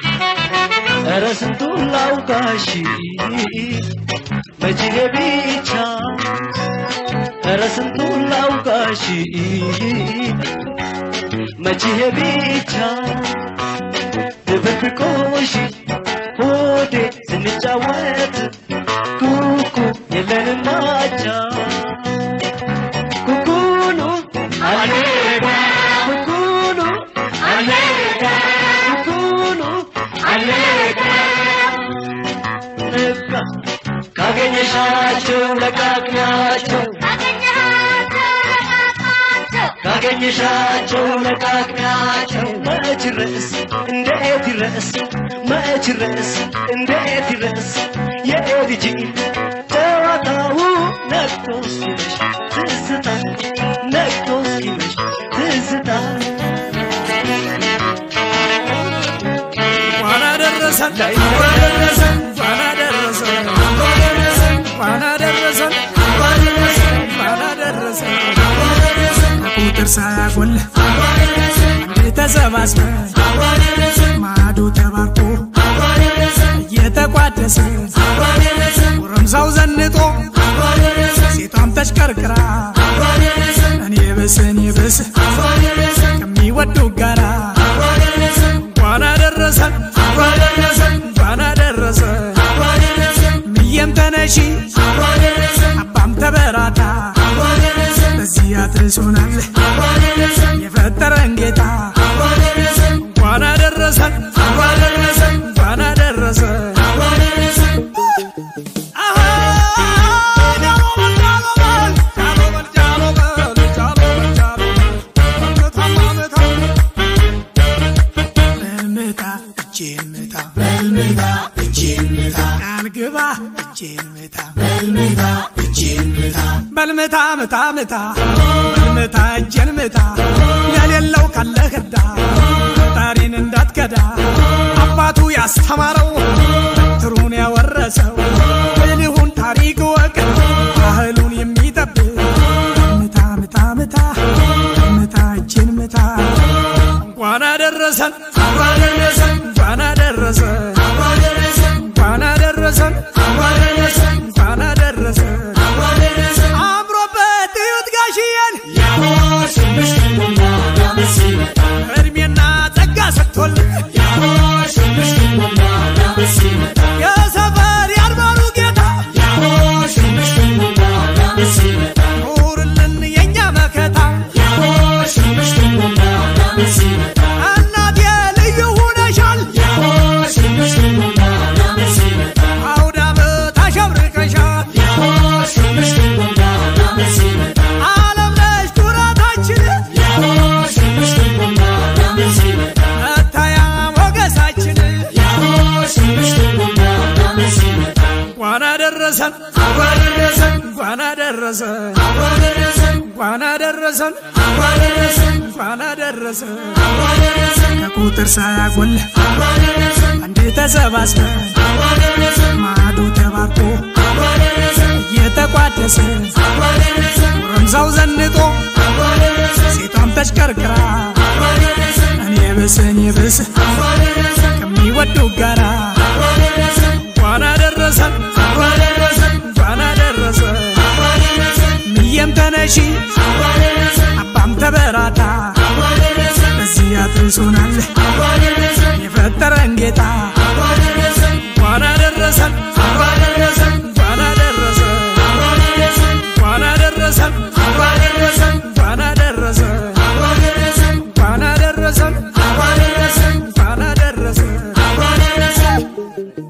ኧረ ስንቱን ላውጋሽ መቼ ብቻ ስንቱን ላውጋሽ መቼ ብቻ ድብብቆሽ ሆዴ ስንጫወት ኩኩ የለንም አቻ ኩኩኑ አልሄዳ ኩኩኑ አልሄዳ ኩኩኑ አልሄዳ ንፍራ ካገኘሻቸው ለቃቅሚያቸው ካገኘሻቸው ለቃቅሚያቸው መች ርዕስ እንዴት ይረስ መች ርዕስ እንዴት ይረስ የልጅ ጨዋታው ነቅቶ እስኪመሽ ትዝታ ነቅቶ እስኪመሽ ትዝታ እንኳን አደረሰን እንኳን አደረሰን እንኳን አደረሰን እንኳን አደረሰን እንኳን አደረሰን ቁጥር ሳያጎል አንድ ተሰባስበን ማዶ ተባርኮ እየተቋደሰ ጎረምሳው ዘንጦ ሴቷም ተሽቀርቅራ እኔ ብስ እኔ ብስ ከሚወዱ ጋራ እንኳን አደረሰን እንኳን አደረሰን እንኳን አደረሰን ምየም ተነሺ አባም ተበራታ በዚህ አድርሶናል የፈጠረን ጌታ እንኳን አደረሰን እንኳን አደረሰን እንኳን አደረሰን በልምታ እጄን ምታ በልምታ እጄን ምታ ቃል ግባ እጄን ምታ በልምታ እጄን ምታ በልምታ ምታ ምታ በልምታ እጄን ምታ የሌለው ካለ ህዳ ፈጣሪን እንዳትከዳ አባቱ ያስተማረው በትሩን ያወረሰው ብልሁን ታሪክ ወቅ ባህሉን የሚጠብቅ ምታ ምታ ምታ ምታ እጄን ምታ እንኳን አደረሰን እንኳን አደረሰን እንኳን አደረሰን እንኳን አደረሰን እንኳን አደረሰን አምሮበት እዩት ጋሽዬን እድሜና ጸጋ ሰጥቶልን የሰፈር ያድባሩ ጌታ ኑርልን የእኛ መከታ እናቴ ልዩ ሁነሻል አውደ ዓመት አሸብርቀሻል ዓለም ነሽ ኩራታችን መታያ ሞገሳችን እንኳን አደረሰን እንኳን አደረሰን እንኳን አደረሰን እንኳን አደረሰን ከቁጥር ሳያጎል አንድ ተሰባስበን ማዶ ተባርኮ እየተቋደሰ ጎረምሳው ዘንጦ ሴቷም ተሽቀርቅራ እኔ ብስ እኔ ብስ ከሚወዱ ጋራ እንኳን አደረሰን እንኳን አደረሰን ምየም ተነሺ አባም ተበራታ በዚህ አድርሶናል የፈጠረን ጌታ እንኳን አደረሰን እንኳን አደረሰን እንኳን አደረሰን እንኳን አደረሰን እንኳን አደረሰን እንኳን አደረሰን እንኳን አደረሰን እንኳን አደረሰን